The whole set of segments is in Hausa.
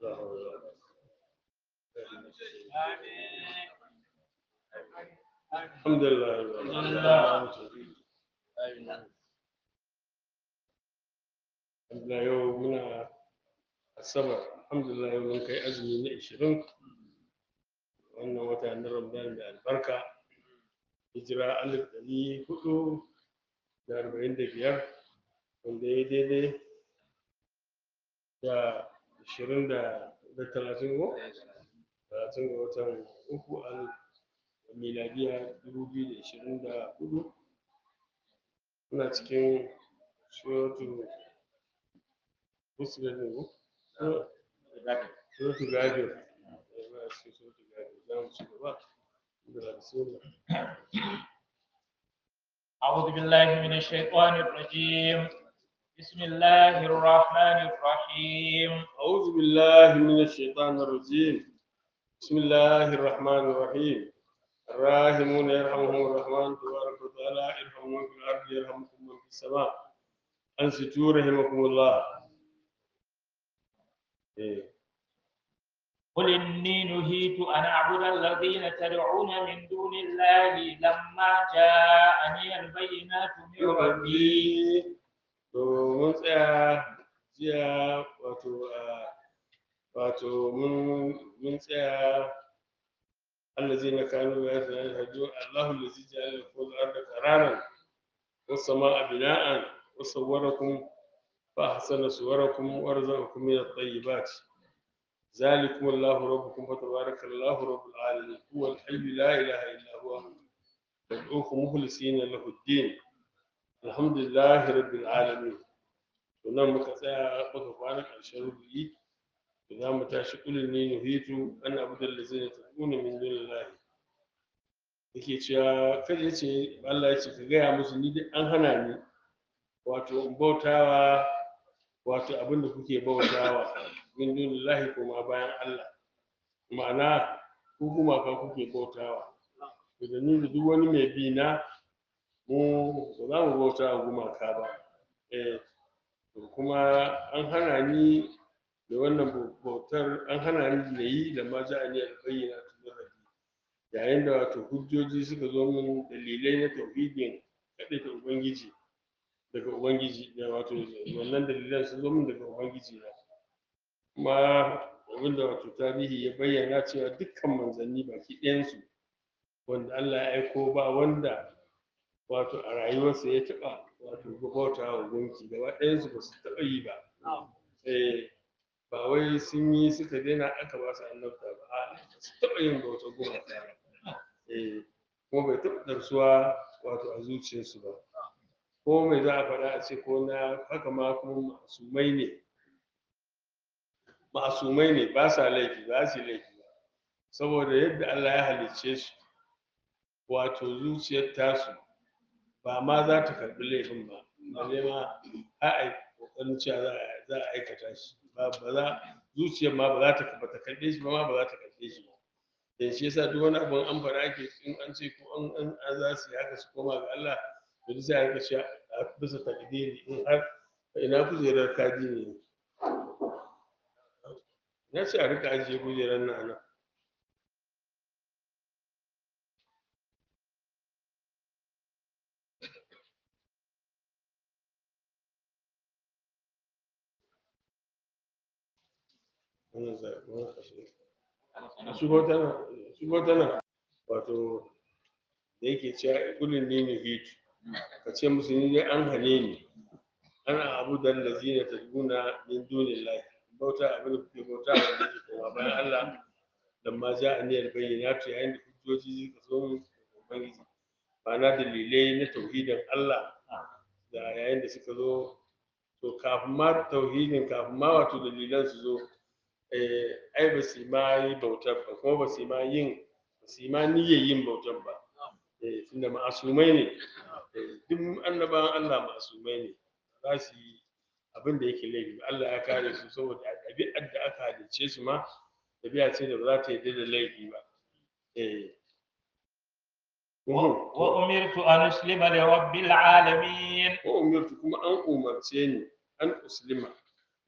لا حول ولا قوة. الحمد لله رب العالمين. Alhamdulillah yau muna asabar alhamdulillah yau mun kai azumi na ishirin wannan wata na ramadan da albarka hijira alif ɗari hudu da arba'in da biyar wanda ya daidai da ashirin da da talatin ko talatin ga watan uku al miladiya dubu biyu da ashirin da hudu muna cikin suratu fusilar ne ko suratu gafir muna cikin suratu gafir za mu ci gaba da bismillah أعوذ بالله من الشيطان الرجيم بسم الله الرحمن الرحيم أعوذ بالله من الشيطان الرجيم بسم الله الرحمن الرحيم الراحمون يرحمهم الرحمن تبارك وتعالى ارحموا من في الأرض يرحمكم من في السماء أنصتوا رحمكم الله إيه. قل إني نهيت أن أعبد الذين تدعون من دون الله لما جاءني البينات من ربي rabbi to mun tsaya jiya wato a wato mun mun tsaya allazina kanu la yahdu Allahu allazi ja'ala lakum al-ardha qararan was samaa bina'an wa sawwarakum fa ahsana suwarakum wa razaqakum min at-tayyibat ذلكم الله ربكم فتبارك الله رب العالمين هو الحي لا اله الا هو تدعوه مخلصين له الدين الحمد لله رب العالمين wannan muka tsaya muka kwana ƙarshen rubuyi da za mu tashi ƙulin ne nuhitu an abu da lazina ta kuna min dunin lahi yake cewa kada ya ce Allah ya ce ka gaya musu ni dai an hana ni wato in bautawa wato abin da kuke bautawa min dunin lahi kuma bayan Allah ma'ana ku gumaka kuke bautawa da ni da duk wani mai bi na mu ba za mu bauta wa gumaka ba eh to kuma an hana ni da wannan bautar an hana ni da yi da ma ja'a ni albayyana tun rabbi yayin da wato hujjoji suka zo min dalilai na tauhidin kaɗai da ubangiji daga ubangiji da wato wannan dalilan sun zo min daga ubangiji na kuma abinda wato tarihi ya bayyana cewa dukkan manzanni baki ɗayansu wanda Allah ya aiko ba wanda wato a rayuwarsa ya taɓa wato bauta wa gunki gaba ɗayansu ba su taɓa yi ba eh ba wai sun yi suka daina aka ba su annabta ba a ba su taɓa yin bauta gumaka ba eh kuma bai taɓa ɗarsuwa wato a zuciyarsu ba ko mai za a faɗa a ce ko na haka ma kuma masumai ne masumai ne ba sa laifi ba su yi laifi ba saboda yadda Allah ya halicce su wato zuciyar tasu ba ma za ta karɓi laifin ba balle ma a a kokarin cewa za a za a aikata shi ba ba za zuciyar ma ba za ta ba ta karɓe shi ba ma ba za ta karɓe shi ba dan shi yasa duk wani abun an fara ake in an ce ko an an an za su yi haka su koma ga Allah to duk sai a rika cewa a bisa takdiri in har ina kujerar kaji ne na ce a rika ajiye kujerar nan a nan wannan zaɓi wannan ashe a shigo tana shigo tana wato da yake cewa kulin ne ne hitu ka ce musu ni dai an hane ni ana abu da lazina ta duna min dunin lahi bauta abin da kuke bauta wanda yake koma bayan Allah dan ma ja a niyyar bayyana ta yayin da hujjoji suka zo mu ubangiji ba na dalilai na tauhidin Allah da yayin da suka zo to kafin ma tauhidin kafin ma wato dalilan su zo eh, ai ba su ma yi bautar ba kuma ba su ma yin ba su ma niyyar yin bautar ba eh, tunda ma'asumai ne eh, duk annabawan Allah ma'asumai ne za su yi abin da yake laifi ba Allah ya kare su saboda a ɗabi'ar da aka halicce su ma ɗabi'a ce da ba za ta yarda da laifi ba eh Mhm. وأمرت أن أسلم لرب العالمين wa umirtu kuma an umarce ni an uslima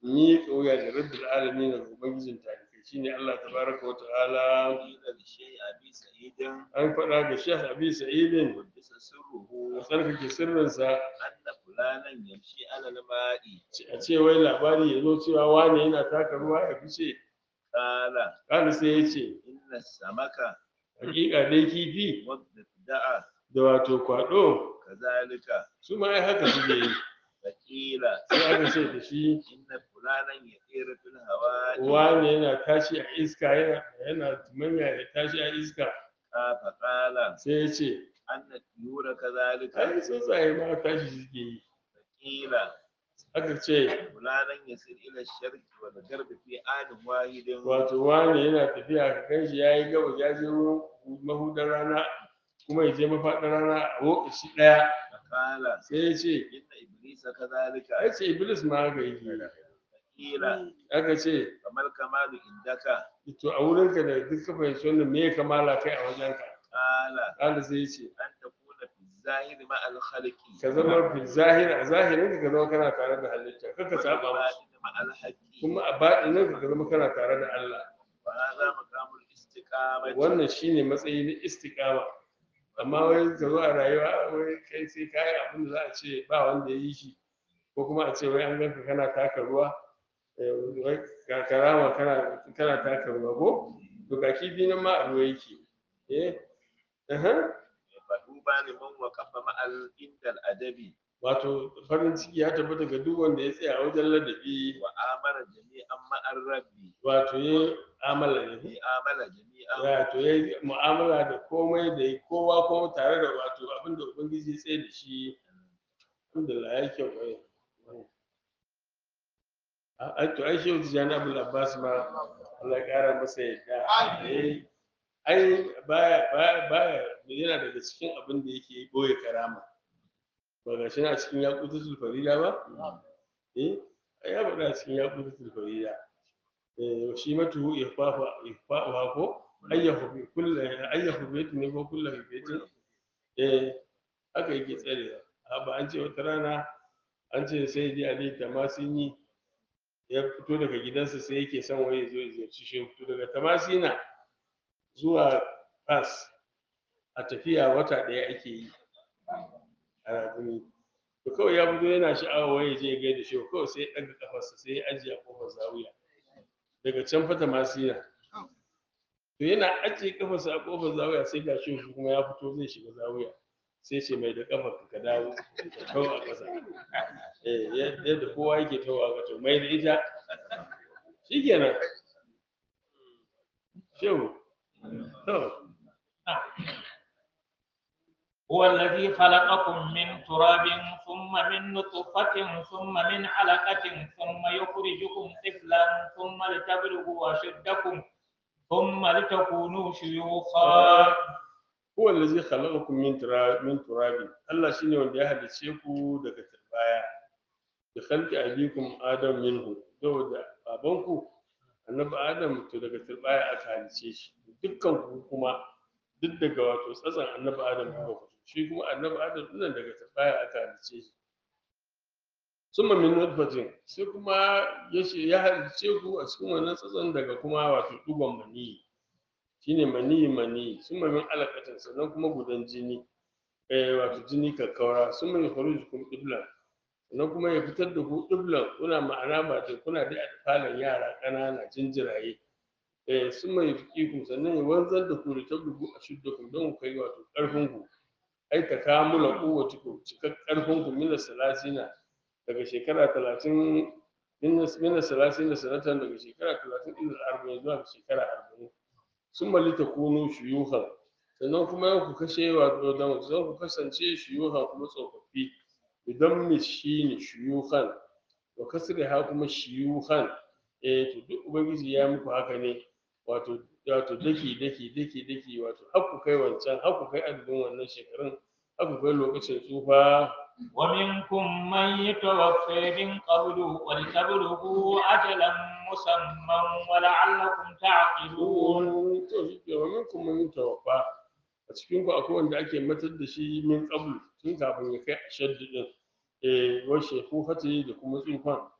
ni kauya da rabbil alamin da ubangijin talikai shine Allah tabaraka wa ta'ala قيل للشيء أبي سعيد an faɗa ga Sheikh Abi Sa'idin قدس سره a tsarkake sirrinsa أن فلانا يمشي على الماء a ce wai labari ya zo cewa wane yana taka ruwa ya fice قال kada sai ya ce إن السمك hakika dai kifi والضفدع da wato kwado كذلك su ma ai haka suke yi فقيل sai aka ce da shi إن فلانا يطير في الهواء wane yana tashi a iska yana yana tumanya da tashi a iska آه، فقال sai ya ce أن الطيور كذلك ai tsuntsaye ma tashi suke yi فقيل aka ce فلانا يسير إلى الشرق والغرب في آن واحد wato wane yana tafiya ka kan shi ya yi gaba ya je mahudar rana kuma ya je mafaɗar rana a lokaci ɗaya فقال sai ya ce إن إبليس كذلك ai ce iblis ma haka yake قيل aka ce فما الكمال عندك to a wurinka da duk ka fahimci wannan me ya kamala kai a wajenka قال ƙala sai ya ce أن تكون في الظاهر مع الخلق ka zama fi zahir a zahirin ka zama kana tare da halitta kaka saba musu والباطن مع الحق kuma a baɗinin ka zama kana tare da Allah وهذا مقام الاستقامة wannan shine matsayi na istiqama amma wai ka zo a rayuwa wai kai sai ka yi abin da za a ce ba wanda ya yi shi ko kuma a ce wai an ganka kana taka ruwa eh, wai ka karama kana kana taka ruwa ko to ga kifi nan ma a ruwa yake eh aha فطوبى لمن وقف مع ال- عند الأدب wato farin ciki ya tabbata ga duk wanda ya tsaya a wajen ladabi وآمن جميعا مع الرب wato ya amala da في آمن جميعا wato ya yi mu'amala da komai da ya kowa kuma tare da wato abin da ubangiji ya tsaye da shi alhamdulillah ya kyau ai a to ai shehu tijjani abul abbas ma Allah ya kara masa yadda eh ai baya baya baya yana daga cikin abin da yake boye karama ba ga shi na cikin yaqutul farida ba eh ai ya faɗa cikin yaqutul farida eh shi matu ifafa ifafa ko ayyahu bi kulli ayyahu baitin ne ko kullu baitin eh haka yake tsare ba an ce wata rana an ce sai dai ali tamasini ya fito daga gidansa sai yake son wai ya zo ya ziyarci shi fito daga tamasina zuwa fas a tafiya wata ɗaya ake yi a rakumi to kawai ya fito yana sha'awa wai ya je ya gaida shi kawai sai ya ɗaga kafarsa sai ya ajiye a kofar zawiya daga can fata masina to yana ajiye kafarsa a kofar zawiya sai ga shi kuma ya fito zai shiga zawiya sai ce mai da kafar ka dawo ka kawo a ƙasa eh yadda kowa yake tawa ga to mai da ita shikenan shehu to هو الذي خلقكم من تراب ثم من نطفة ثم من علقة ثم يخرجكم طفلا ثم لتبلغوا أشدكم ثم لتكونوا شيوخا huwa allazi khalaqakum min turab min turabin Allah shine wanda ya halice ku daga turbaya da khalqi abikum adam minhu saboda babanku annabi adam to daga turbaya aka halice shi dukkan ku kuma duk daga wato tsatsan annabi adam kuka fito shi kuma annabi adam din daga turbaya aka halice shi summa min nutfatin sai kuma ya ya halice ku a cikin wannan tsatsan daga kuma wato dugon maniyi shine mani mani sun min alaƙatan sannan kuma gudan jini eh wato jini kakkaura sun mai faruji kuma ɗiblan sannan kuma ya fitar da ku ɗiblan kuna ma'ana ba da kuna da falon yara ƙanana jinjiraye eh sun mai fiƙiku sannan ya wanzar da ku da tabbuku a shudda ku don ku kai wato ƙarfin ku ai ta kamula kowace ku cikar ƙarfin ku mina salasina daga shekara talatin mina salasina sanatan daga shekara talatin ila arba'in zuwa shekara arba'in sun malita kunu shuyuhan sannan kuma yau ku kashe wato da zan ku kasance shuyuhan kuma tsofaffi idan mi shi ne shuyuhan wa kasri ha kuma shuyuhan eh to duk ubangiji ya muku haka ne wato wato daki daki daki daki wato har ku kai wancan har ku kai adadin wannan shekarun har ku kai lokacin tsufa ومنكم من يتوفى من قبل ولتبلغوا أجلا مسمى ولعلكم تعقلون wani to shi ke wani kuma yin tawaffa a cikin ku akwai wanda ake matar da shi min qablu tun kafin ya kai ashaddu din eh wa shekufati da kuma tsufan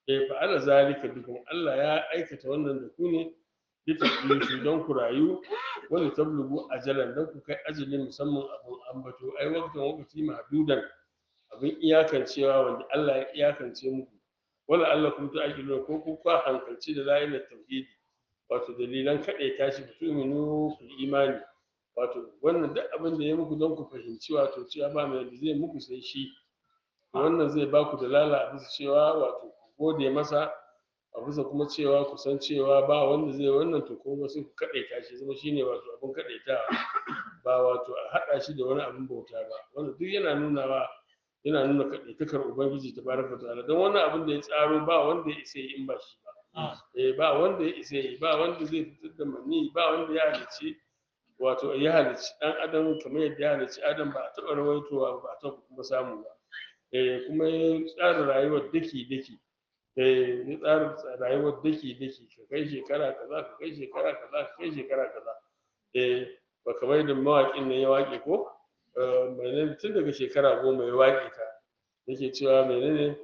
eh fa ala zalika bikum Allah ya aikata wannan da ku ne litaklifu don ku rayu wani tablugu ajalan don ku kai ajalin musamman abun ambato ai waktan wakati mahdudan abin iyakancewa wanda Allah ya iyakance muku wala Allah kun ta aƙilu ko ku kwa hankalci da la'ilar tauhidi wato dalilan kaɗai tashi ku tu'minu ku imani wato wannan duk abin da ya muku don ku fahimci wato cewa ba mai da zai muku sai shi wannan zai ba ku dalala a bisa cewa wato ku gode masa a bisa kuma cewa ku san cewa ba wanda zai wannan to kuma sai ku kaɗaita shi zama shine wato abin kaɗaitawa ba wato a haɗa shi da wani abin bauta ba wanda duk yana nunawa yana nuna kaɗaitakar ubangiji ta baraka ta'ala don wannan abin da ya tsaro ba wanda ya isa yi in ba shi ba eh ba wanda ya isa yi ba wanda zai fitar da mani ba wanda ya halicci wato ya halicci ɗan adam kamar yadda ya halicci adam ba a taɓa rawaitowa ba a taɓa kuma samu ba eh kuma ya tsara rayuwar daki daki eh ya tsara rayuwar daki daki ka kai shekara kaza ka kai shekara kaza ka kai shekara kaza eh ba kamar da mawaƙin nan ya waƙe ko menene tun daga shekara goma ya waƙe ta yake cewa menene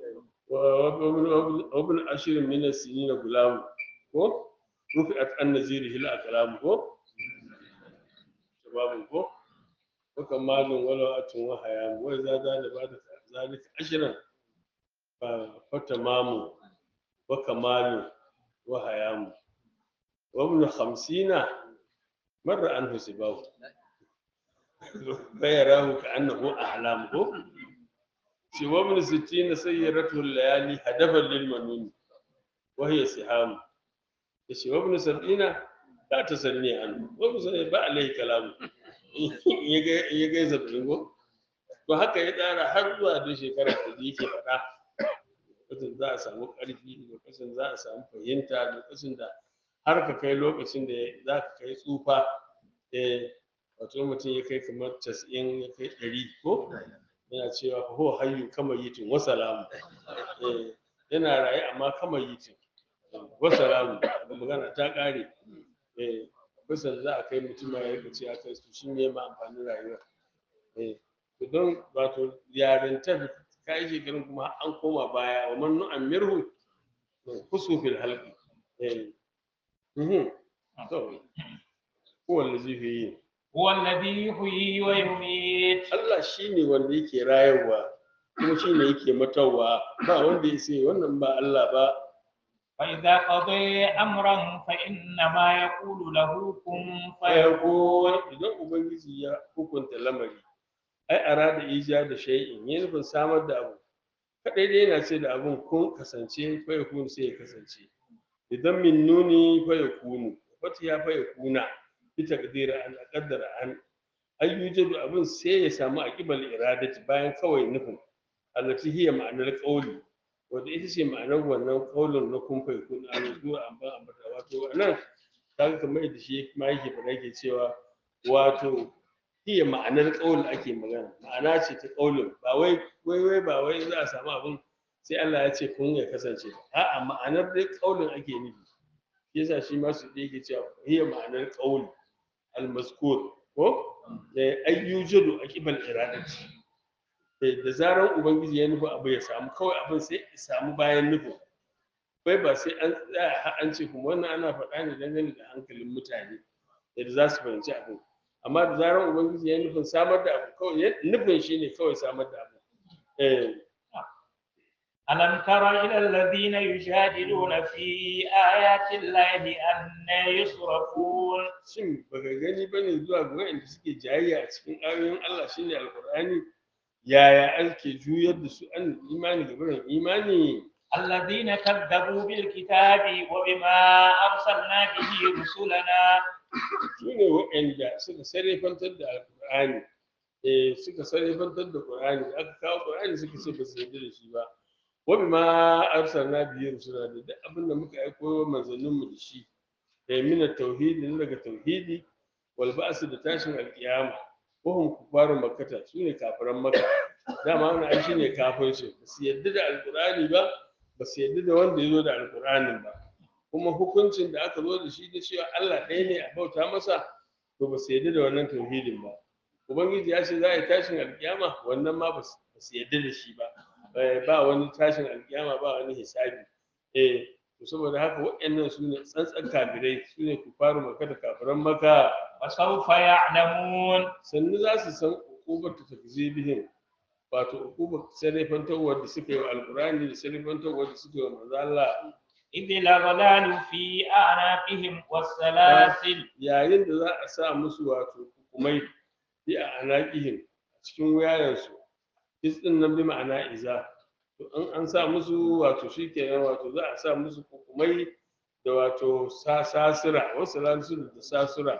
wabin ashirin mina sini na gulamu ko rufi at an naziri hil a kalamu ko shababin ko ko kamalin wala atun wa hayamu wai za da ba da zalika ashirin fa fata mamu wa kamalin wa hayamu wabin hamsina marra an husibahu فيراه كأنه أحلامه سوى من ستين سيرته الليالي هدفا للمنون وهي سهام سوى من سبعين لا تسلني عنه وابن سبعين با عليه كلام يجي زبرين ko to haka ya tsara har zuwa da shekara da yake faɗa lokacin za a samu ƙarfi lokacin za a samu fahimta lokacin da har ka kai lokacin da za ka kai tsufa wato mutum ya kai kamar casa'in ya kai ɗari ko yana cewa fa ho hayyu kama yitin wa salamu yana raye amma kama yitin wa salamu da magana ta ƙare kusan za a kai mutum ya rika ce aka su shi ne ma amfanin rayuwa to don wato yarintar ka yi shekarun kuma an koma baya wa man nu'an mirhu kusu fil halqi to kowa lazi fi yi هو الذي يحيي ويميت Allah shi ne wanda yake rayarwa kuma shi ne yake matawa ba wanda ya sai wannan ba Allah ba فإذا قضي أمرا فإنما يقول له كن fayakun فيكون idan ubangiji ya hukunta lamari ai arada ija da shay'in ya nufin samar da abu kadai dai yana ce da abun kun kasance fayakun sai ya kasance idan min nuni fayakunu wata ya fayakuna bi taqdira an qaddara an ayyujadu abun sai ya samu aqibal iradati bayan kawai nufin allati hiya ma'anar qawli wanda ita ce ma'anar wannan qaulin na kun fayakun an zuwa an ba ambata wato anan kaga kamar yadda shi ma yake faɗa yake cewa wato iya ma'anar ƙaulin ake magana ma'ana ce ta ƙaulin ba wai wai wai ba wai za a samu abin sai Allah ya ce kun ya kasance ba a'a ma'anar dai ƙaulin ake nufi shi yasa shi ma su da yake cewa iya ma'anar ƙauli almaskur ko da ayyujadu aqibal iradati Eh, da zaran ubangiji ya nufi abu ya samu kawai abin sai ya samu bayan nufin bai ba sai an tsaya har an ce kuma wannan ana faɗa ne dangane da hankalin mutane yadda za su fahimci abin amma da zarar ubangiji ya yi nufin samar da abu kawai ya- nufin shi ne kawai samar da abu eh ألم تر إلى الذين يجادلون في آيات الله أن يصرفون shin baka gani bane zuwa ga waɗanda suke jayayya a cikin ayoyin Allah shine alqur'ani yaya ake juyar da su an imani ga barin imani الذين كذبوا بالكتاب وبما أرسلنا به رسلنا su ne waɗanda suka sarrafantar da alqur'ani eh suka sarrafantar da qur'ani da aka kawo qur'ani suka ce ba su yarda da shi ba wa bima arsalna bihi rusula da duk abin da muka aiko manzannin mu da shi da min tauhidi na daga tauhidi wal ba'su da tashin alqiyama wa hum kufaru makkata su ne kafiran makka dama wannan ai shine kafirci ba su yarda da alqur'ani ba ba su yarda da wanda ya zo da alqur'anin ba kuma hukuncin da aka zo da shi da cewa Allah ɗaya ne a bauta masa to ba su yarda da wannan tauhidin ba ubangiji ya ce za a yi tashin alkiyama wannan ma ba su ba su yarda da shi ba Eh, ba wani tashin alkiyama ba wani hisabi eh to saboda haka waɗannan su ne tsantsan kafirai su ne kufaru maka da kafiran maka وسوف يعلمون sannu za su san ukubar ta takzibihim wato ukubar sarrafantawar da suka yi wa alkurani da sarrafantawar da suka yi wa manzo Allah إذ الأغلال في أعناقهم والسلاسل yayin da za a sa musu wato hukumai bi a anaqihim a cikin wayayensu is din nan bi ma'ana iza to in an sa musu wato shikenan wato za a sa musu hukumai da wato sa sasira wasu lansu da sasira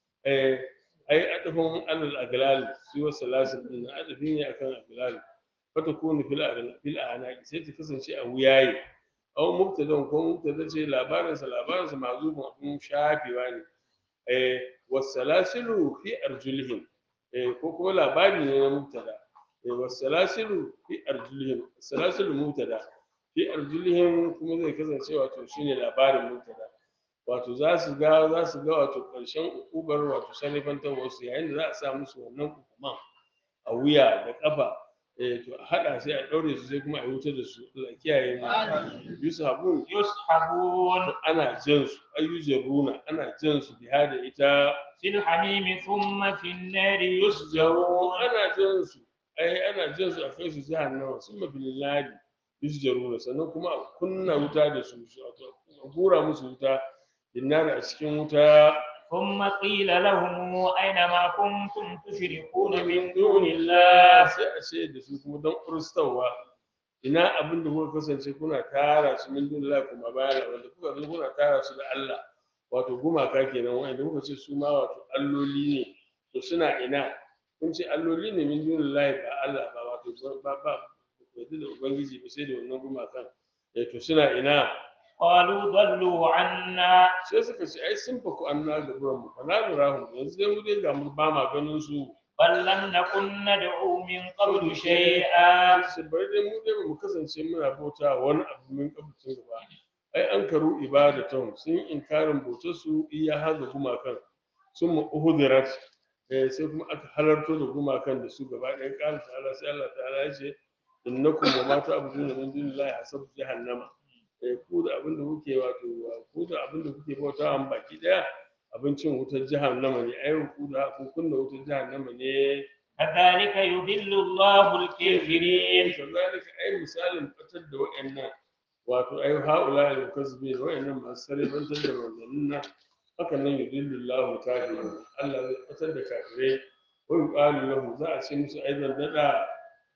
eh ai adafin alal aglal su wasu lasin din adafi ne akan aglal fata kunu fil a'la- fil anaqi sai ta kasance a wuyaye aw mubtadan ko mubtada ce labarin sa labarin sa mazubun abun shafewa ne eh wasalasilu fi arjulihim eh ko kuma labari ne na mubtada eh wasalasilu fi arjulihim salasilu mubtada fi arjulihim kuma zai kasance wato shine labarin mubtada wato za su ga za su ga wato ƙarshen ukubar wato sanifantar wasu yayin da za a sa musu wannan hukuman a wuya da ƙafa eh to a haɗa sai a ɗaure su sai kuma a wuta da su Allah ya kiyaye mu yusu habun يسحبون ana jan su ayyujaruna ana jan su biha da ita في الحميم ثم في النار yusjaru يسجرون ana jan su ai ana jan su a kai su jahannama sun mafi lillahi yusjaruna sannan kuma a kunna wuta da su su- a hura musu wuta dinnari a cikin wuta ثم قيل لهم أين ما كنتم تشركون من دون الله sai a ce da su kuma don kuristawa ina abin da kuka kasance kuna tara su min dunillahi kuma bayana wanda kuka zo kuna tara su da Allah wato gumaka kenan wanda kuka ce su ma wato alloli ne to suna ina kun ce alloli ne min dunillahi ba Allah ba wato ba ba ku yarda da ubangiji ba sai da wannan gumakan eh to suna ina قالوا ضلوا عنا sai suka ce ai sun faku anna ga buran mu fa na lura mu yanzu dai mu dai ga mu ba ma ganin su بل لم نكن ندعو من قبل شيئا sai bari dai mu dai ba mu kasance muna bauta wani abu min kabucin gaba ai an karu ibadatan sun yi inkarin bautar su iya haga gumakan sun mu uhudirat eh sai kuma aka halarto da gumakan da su gaba ɗaya ƙara ta'ala sai Allah ta'ala ya ce innakum wa ma ta'buduna min dunillahi hasabu jahannama eh ku da abin da kuke wato ku da abin da kuke bautawa baki ɗaya abincin wutar jahannama ne ai ku da ku kunna wutar jahannama ne كذلك يضل الله الكافرين kazalika ai misalin fitar da wa'annan wato ai haula al mukazzibi wa'annan masu sarrafantar da manzannin nan haka nan yudillu Allahu kafirin Allah zai fitar da kafirai wa yuqalu lahu za a ce musu aidan dada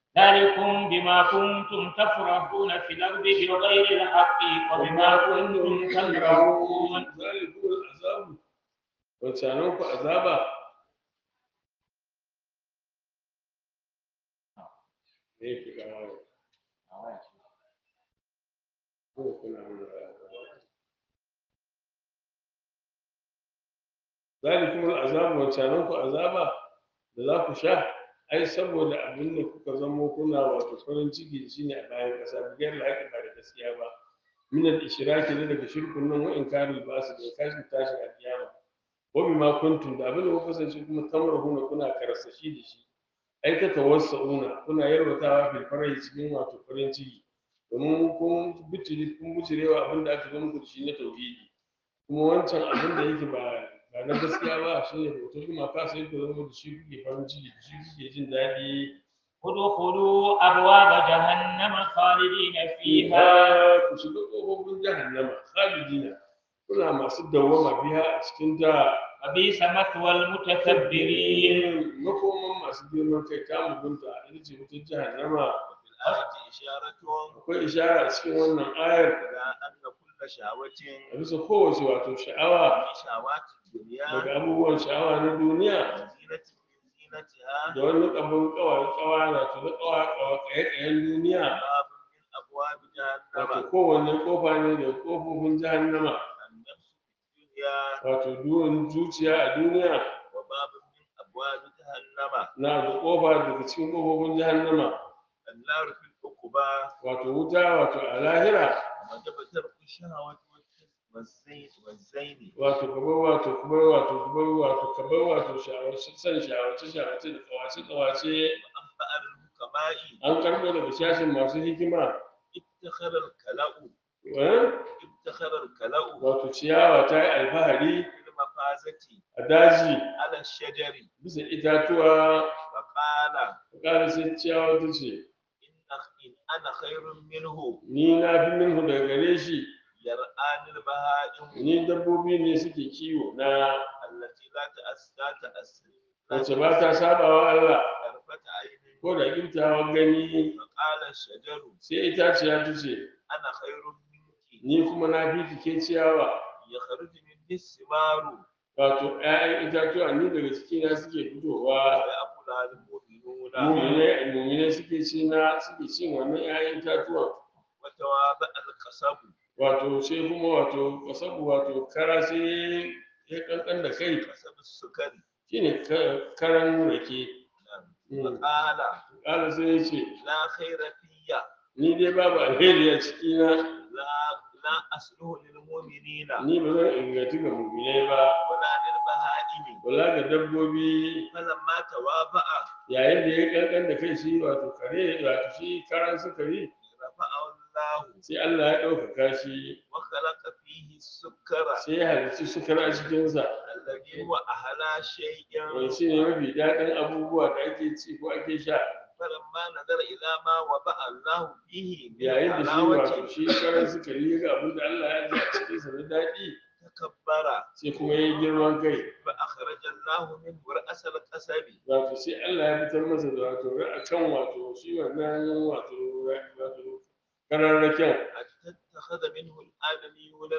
ذلكم بما كنتم تفرحون في الأرض بغير الحق وبما كنتم تكرهون zalikum al-azabu wancanan ku azaba ne ke karawa ko kuna nuna zalikum al'azabu wancanan ku azaba da za ku sha ai saboda abin da kuka zamo kuna wato farin ciki shine a bayan ƙasa bigiyar laƙi ba da gaskiya ba min al-ishraki ne daga shirkun nan wa inkarul basu da kashin tashin alkiyama wa bima kuntum da abin da kuka kasance kuma tamrahuna kuna karsashi da shi ai ta tawassauna kuna yarwatawa fil farahi cikin wato farin ciki domin kun bicire kun bijirewa abin da aka zo muku da shi na tauhidi kuma wancan abin da yake ba ba na gaskiya ba shi ne bautar gumaka sai ku zama da shi kuke farin ciki da shi kuke jin daɗi ادخلوا أبواب جهنم خالدين فيها fiha ku shiga ƙofofin jahannama khalidina kuna masu dawwama biha a cikin ta وبئس مثوى المتكبرين makoman masu girman kai ta mugunta ita ce wutar jahannama الآية إشارة akwai ishara a cikin wannan ayar إلى أن كل شهوة a bisa kowace wato sha'awa من شهوات الدنيا daga abubuwan sha'awa na duniya وزينة من زينتها da wani abin kawai kawa na to na kawa kawa kayan duniya باب من أبواب wato جهنم kowanne kofa ne da kofofin jahannama النفس في الدنيا wato duwan zuciya a duniya وباب من أبواب جهنم na da kofa daga cikin kofofin jahannama النار في العقبى wato wuta wato a lahira وجب ترك الشهوة والزين والزين wato kabar wato kabar wato kabar wato kabar wato shawarci san shawarci shawarci da kawace kawace وأنبأ الحكماء an karbo daga shashin masu hikima اتخذ الكلاء eh, ابتخر الكلأ wato ciyawa ta yi alfahari في المفازة a daji على الشجر bisa itatuwa فقال ƙara sai ciyawa ta ce إن إن أنا خير منه ni na fi minhu daga gare shi يرآني البهائم ni dabbobi ne suke kiwo na التي لا تأس لا تأس wacce ba ta sabawa Allah طرفة عين ko da kimtawa gani فقال الشجر sai itaciya ta ce أنا خير منك ni kuma na fi ke ciyawa يخرج مني الثمار wato 'ya'yan itatuwa ni daga cikina suke fitowa ويأكلها المؤمنون mumine mumine suke ci na suke cin wannan 'ya'yan itatuwa وتواضع القصب wato sai kuma wato kasabu wato kara sai ya kankan da kai قصب السكر shine ka- karan rake Mm. فقال ƙara sai ya ce لا خير فيا ni dai babu alheri a cikina لا لا أصله للمؤمنين ni ba zan inganci ga muminai ba ولا للبهائم wala ga dabbobi فلما تواضع yayin da ya kankan da kai shi wato kare wato shi karan sukari رفعه الله sai Allah ya ɗaukaka shi وخلق فيه السكر sai ya halicci sukari a cikinsa الذي هو أحلى شيء wani shi ne mafi daɗin abubuwa da ake ci ko ake sha فلما نظر إلى ما وضع الله فيه من yayin da shi wato حلاوة shi karan sukari ya ga abin da Allah ya ji a cikinsa na daɗi تكبر sai kuma ya yi girman kai فأخرج الله منه رأس القصب wato sai Allah ya fitar masa da wato a kan wato shi wannan wato wato kararraken حتى اتخذ منه الآدميون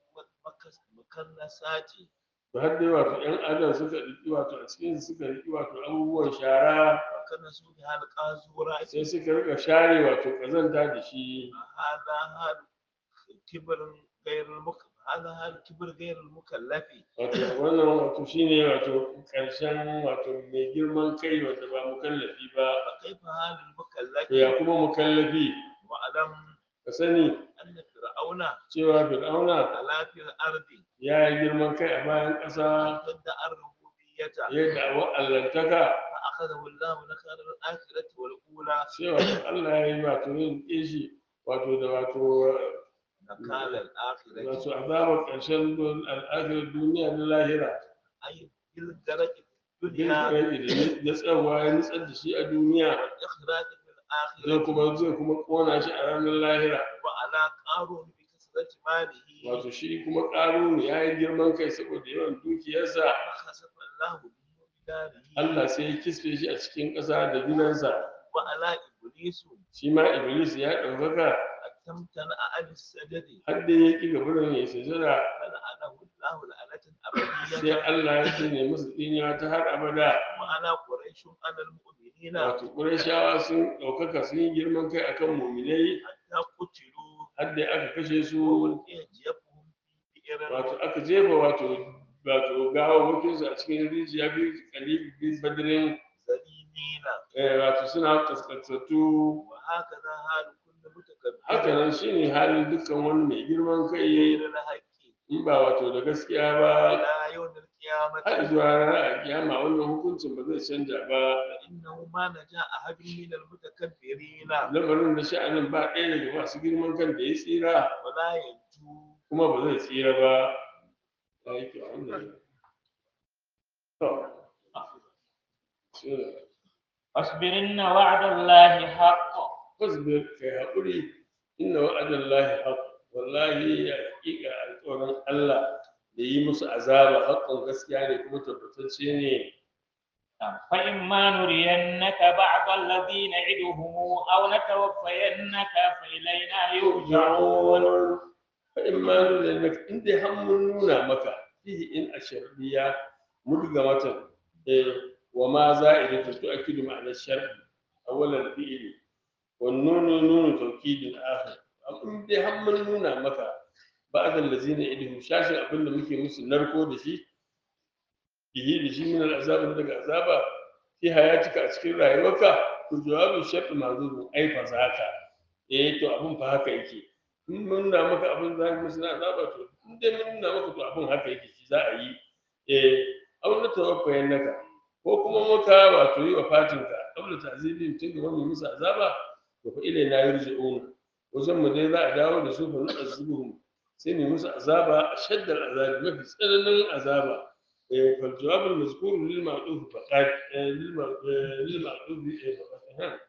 المكنسات to har dai wato ƴan adam suka riƙi wato a cikin suka riƙi wato abubuwan shara وكنسوا بها القاذورات sai suka rika share wato kazanta da shi هذا هذا كبر غير المك هذا هذا كبر غير المكلف wato wannan wato shine wato karshen wato mai girman kai wanda ba mukallafi ba فكيف هذا to المكلف ya kuma mukallafi واعلم ka sani أن فرعون cewa fir'auna على في الأرض ya yi girman kai a bayan ƙasa ادعى الربوبية yadda a allantaka فأخذه الله نكال الآخرة والأولى sai wato Allah ya yi wato yin shi wato da wato نكال الآخرة wato azabar ƙarshen don- al'adar duniya na lahira أي بالدرجة duk الدنيا da ya tsawa ya nutsar da shi a duniya والإخراج في zai الآخرة kuma zai kuma kona shi a ranar lahira وعلى قارون بكثرة ماله wato shi kuma ƙarunu ya yi girman kai saboda yawan dukiyarsa فخسف الله به بداره Allah sai ya kisfe shi a cikin ƙasa da ginansa وعلى إبليس shi ma iblis ya ɗaukaka تمتنع عن السجد har da ya ƙi gaburin ya sujada فلعنه الله لعنة sai أبدية Allah ya tsine musu tsinewa ta har abada وعلى قريش على المؤمنين wato ƙurashawa sun ɗaukaka sun yi girman kai akan muminai حتى قتلوا har da aka kashe su وألقي جيفهم في بئر wato aka jefa wato wato gawawwakinsu a cikin rijiya biyu kalibi bin badirin ذليلين eh, wato suna kaskantattu وهكذا حال كل haka متكبر nan shine halin dukkan wani mai girman kai غير الحق in ba wato da gaskiya ba إلى يوم har القيامة zuwa ranar a kiyama wannan hukuncin ba zai canja ba فإنه ما نجا أحد من المتكبرين lamarin da sha'anin ba ɗaya daga masu girman kan da ya tsira ولا ينجو kuma ba zai tsira ba ya yi kyau alhamdulillah. To, shi ne. واصبر إن وعد الله حق fasbir kai haƙuri inna wa'adan lahi haq wallahi ya haƙiƙa alƙawarin Allah da yi musu azaba haƙƙin gaskiya ne kuma tabbatacce ne فإما نرينك بعض الذي نعدهم أو نتوفينك فإلينا يرجعون fa in ma nuna maka in dai har mun nuna maka fihi in asharbiya mudga matan eh wa ma za'idatu tu'akkidu ma'ana shar'i awwalan fi'li wa nunu nunu tawkidin akhir in dai har mun nuna maka ba'd allazina idhum shashin abinda muke musu narko da shi bihi da shi min al'azab daga azaba fi hayatika a cikin rayuwarka to jawabin shar'i mazuru ai fa zaka eh to abin fa haka yake in mun nuna maka abin za mu musu na azaba to in dai mun nuna maka to abin haka yake shi za a yi eh aw na tawaffayan naka ko kuma muka wato yi wa fatinka qabla ta'zibin tun da mu musu azaba to fa ilaina yurji'un wajen mu dai za a dawo da su fa nu'azzibuhum sai ne musu azaba shaddar azabi mafi tsananin azaba eh fal jawabul mazkur lil ma'ruf faqat lil lil ma'ruf faqat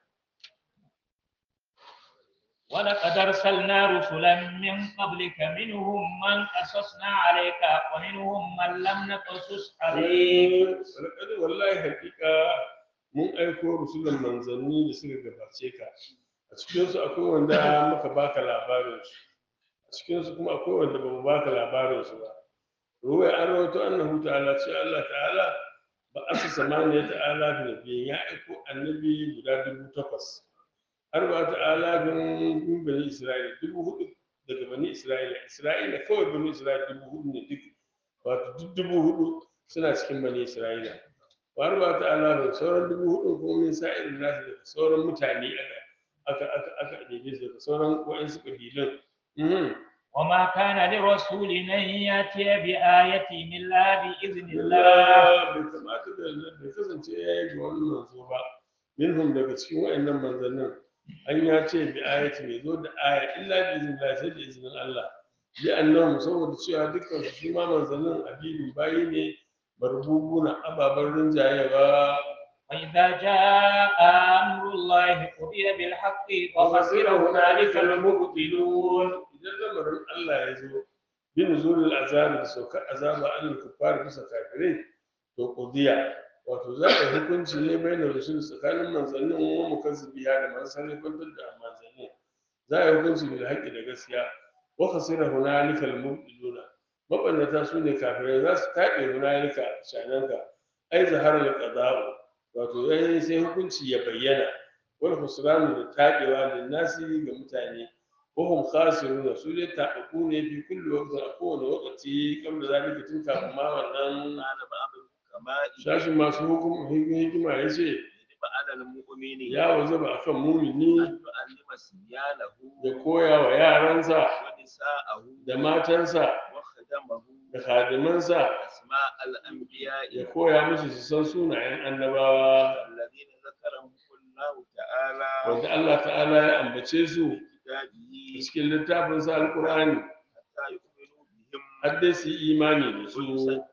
ولقد أرسلنا رسلا من قبلك منهم من قصصنا عليك ومنهم من لم نقصص عليك Walƙadi wallahi hakika mun aiko rusulan manzanni da suka gabace ka a cikinsu akwai wanda muka baka labarinsu a cikinsu kuma akwai wanda ba mu baka labarinsu ba ruwai an rawaito annahu ta'ala ce Allah ta'ala ba asa samaniya ta'ala da biyan ya aiko annabi guda dubu takwas arba ta'ala bin bani isra'ila dubu hudu daga bani isra'ila isra'ila kawai bani isra'ila dubu hudu ne duk wato duk dubu hudu suna cikin bani isra'ila wa arba ta'ala bin sauran dubu hudu kuma min sa'irin nasu daga sauran mutane aka aka aka aka ɗebe su daga sauran wa'insu ƙabilun Mhm. وما كان لرسول أن يأتي بآية إلا بإذن الله Allah bai kamata da bai kasance ya yi ga wani manzo ba minhum daga cikin wa'annan manzannin an ya ce bi ayati mai zo da aya illa bi iznillah sai da izinin Allah bi annahum saboda cewa dukkan su shi ma manzannin abidin bayi ne marbubuna ababen rinjayewa وإذا جاء أمر الله قضي بالحق وخسر هنالك المبطلون idan lamarin Allah ya zo bin zulul azab da saukar azaba an kuffar bisa kafirai to qudiya wato za a yi hukunci ne bai da rusul tsakanin manzannin wa mukazzibiya da masu sarrafantar da manzannin za a yi hukunci bil haqqi da gaskiya wa khasira hunalika al mubtiluna mabannata su ne kafirai za su taɓe hunalika shananka ai zahara al qada'u wato yayin sai hukunci ya bayyana wal khusranu da taɓewa da nasi ga mutane وهم خاسرون su dai taɓaɓɓu ne fi kulli waqtin a kowane lokaci kam da zalika tun kafin ma wannan kana ba abin kama'i shashin masu hukum hikima ya ce yajibu ala al-mu'mini ya wajaba akan mumini an yu'allima sibyalahu ya koya wa yaransa wa nisa'ahu da matansa wa khadamahu da khadimansa asma' al-anbiya'i ya koya musu su san sunayen annabawa alladhina zakarahum Allah ta'ala wanda Allah ta'ala ya ambace su a kitabihi cikin littafinsa alkur'ani hatta yu'minu bihim har dai su yi imani da su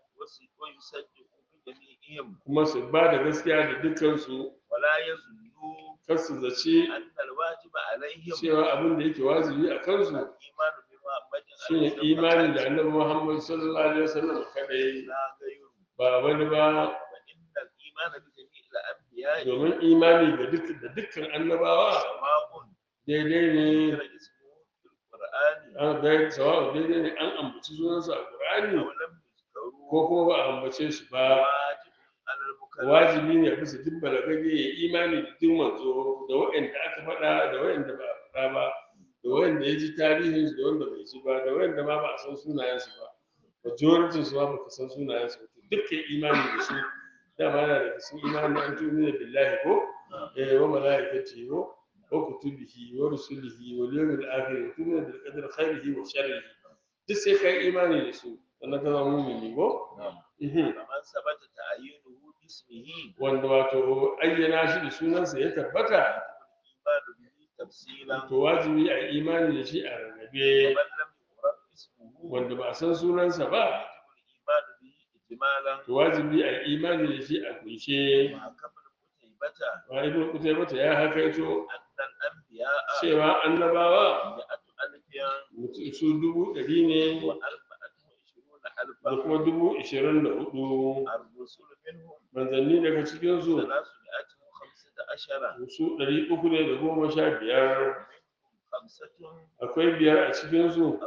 wa yusaddiqu bi jami'ihim kuma su ba da gaskiya da dukkansu wa la yazunnu kar su zaci anna al-wajiba alaihim cewa abin da yake wajibi a kansu al-imanu bima bajin shine imani da annabi Muhammad sallallahu alaihi wasallam kadai la ghayru ba wani ba wa inna al-imana bi jami'il anbiya'i domin imani da duk da dukkan annabawa sawa'un daidai ne ذكر اسمه في القرآن an dai sawa daidai ne an ambaci sunansa a Qur'ani أو لم يذكروا ko kuma ba a ambace shi ba واجب على المكلف wajibi ne bisa duk balagage ya imani da duk manzo da waɗanda aka faɗa da waɗanda ba a faɗa ba da waɗanda ya ji tarihin su da wanda bai ji ba da waɗanda ma ba a san sunayensu ba majoritin su ma ba ka san sunayensu ba dukkan imani da su dama yana da cikin imani an tuni da billahi ko eh wa malaikati ko wa kutubihi wa rusulihi wa yawmil akhir wa tuni bil qadri khairihi wa sharrihi duk sai kai imani da su sannan ka zama mu'mini ko نعم Mhm. فمن ثبت تعيينه باسمه wanda wato ayyana shi da sunansa ya tabbata الإيمان به تفصيلا to wajibi a yi imani da shi a rarrabe ومن لم يعرف اسمه wanda ba a san sunansa ba يجب الإيمان به إجمالا to wajibi a yi imani da shi a kunshe وحكم القتيبة wa ibn qutaybah ya hakaito أن الأنبياء cewa annabawa مئة ألف mutu- su dubu ɗari ne وأربعة وعشرون da ألفا kuma dubu ishirin da hudu الرسل منهم manzanni daga cikinsu ثلاثمائة وخمسة عشر su ɗari uku ne da goma sha biyar خمسة akwai biyar a cikinsu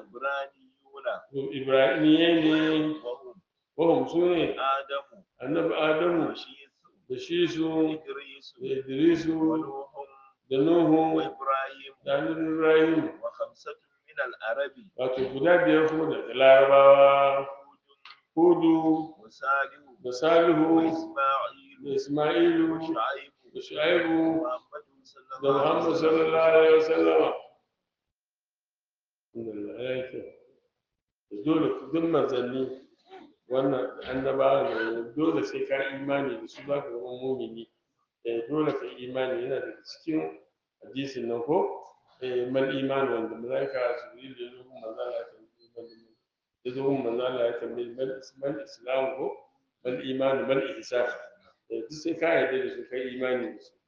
عبرانيون ibrahimiyya ne وهم wahum su ne آدم annabi adamu وشيث da shi su إدريس da idrisu ونوح da nuhu وإبراهيم da annabi ibrahim وخمسة من العرب wato guda biyar kuma daga larabawa هود hudu وصالح da salihu da وإسماعيل isma'ilu وشعيب da shu'aibu ومحمد صلى da الله عليه muhammad وسلم sallallahu alaihi wasallama Alhamdulillah, ya yi kyau. Da dole duk manzanni wannan annabawa ne dole sai ka imani da su za ka zama mumini eh dole ka imani yana daga cikin hadisin nan ko eh mal iman wanda malaika jibril ya zo gun manzo Allah ya tambaye ya zo gun manzo Allah ya tambaye mal mal islam ko mal iman mal ihsan eh duk sai ka yarda da su kai imani da su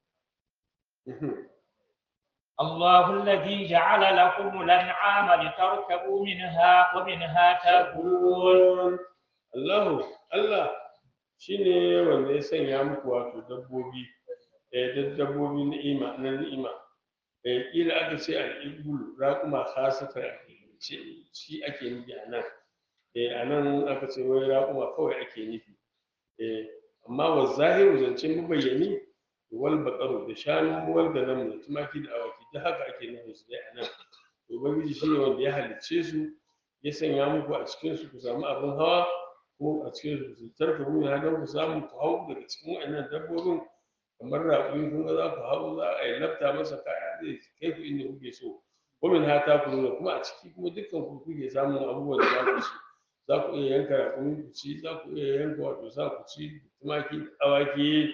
الله الذي جعل لكم الأنعام لتركبوا منها ومنها تأكلون Allahu Allah shine wanda ya sanya muku wato dabbobi eh duk dabbobi ni'ima na ni'ima eh kila aka ce al-ibul raquma khasatan ce shi ake nufi a nan eh a nan aka ce wai raquma kawai ake nufi eh amma wa zahiru zance mabayyani wal baqaru da shanu wal ganam da tumaki da awaki duk haka ake nufin su dai a nan to ubangiji shine wanda ya halicce su ya sanya muku a cikin su ku samu abin hawa ko a cikin su tarka mu ya don ku samu ku hau daga cikin waɗannan dabbobin kamar raƙumi kun ga za ku hau za a yi lafta masa kaya zai kai ku inda kuke so ko min ha ta ku nuna kuma a ciki kuma dukkan ku kuke samun abubuwan da za ku ci za ku iya yanka raƙumi ku ci za ku iya yanka wato sa ku ci tumaki da awaki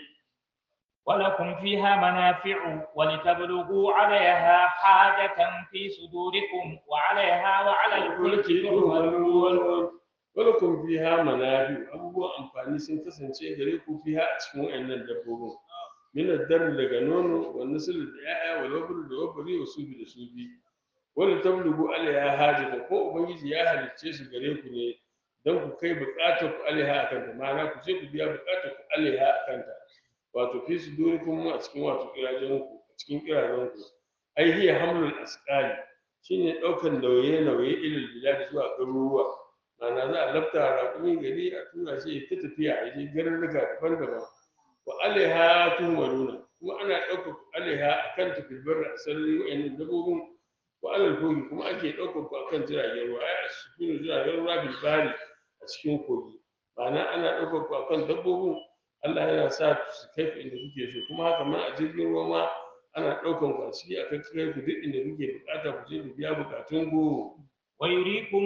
ولكم فيها منافع ولتبلغوا عليها حاجة في صدوركم وعليها وعلى الفلك تحملون ولكم فيها منافع abubuwan amfani sun kasance gare ku fiha a cikin wayannan dabbobin min ad-dar daga nono wa nasl da yaya wa labr da wabri wa subi da subi wala tablugu alaiha hajata ko ubangiji ya halicce su gare ku ne dan ku kai bukatar ku alaiha akan ta ma'ana ku je ku biya bukatar ku alaiha akan ta wato fi sudurikum a cikin wato kirajen ku a cikin kirajen ku ai hiya hamlul asqali shine daukan nauye nauye ilal bilad zuwa garuruwa ma'ana za a lafta raƙumi gari a tura shi ya ta tafiya a je garurruka daban-daban wa alaiha tuhmaruna kuma ana ɗaukar alaiha a kan tafilbar a sarari wa'annan dabbobin wa alal kogi kuma ake ɗaukar ku akan jiragen ruwa ai a cikin jiragen ruwa bilbari a cikin kogi ma'ana ana ɗaukar ku akan dabbobin Allah yana sa su kai ku inda kuke so kuma haka ma a jirgin ruwa ma ana ɗaukan ku a ciki a kan kai ku duk inda kuke bukata ku je ku biya bukatun ku ويريكم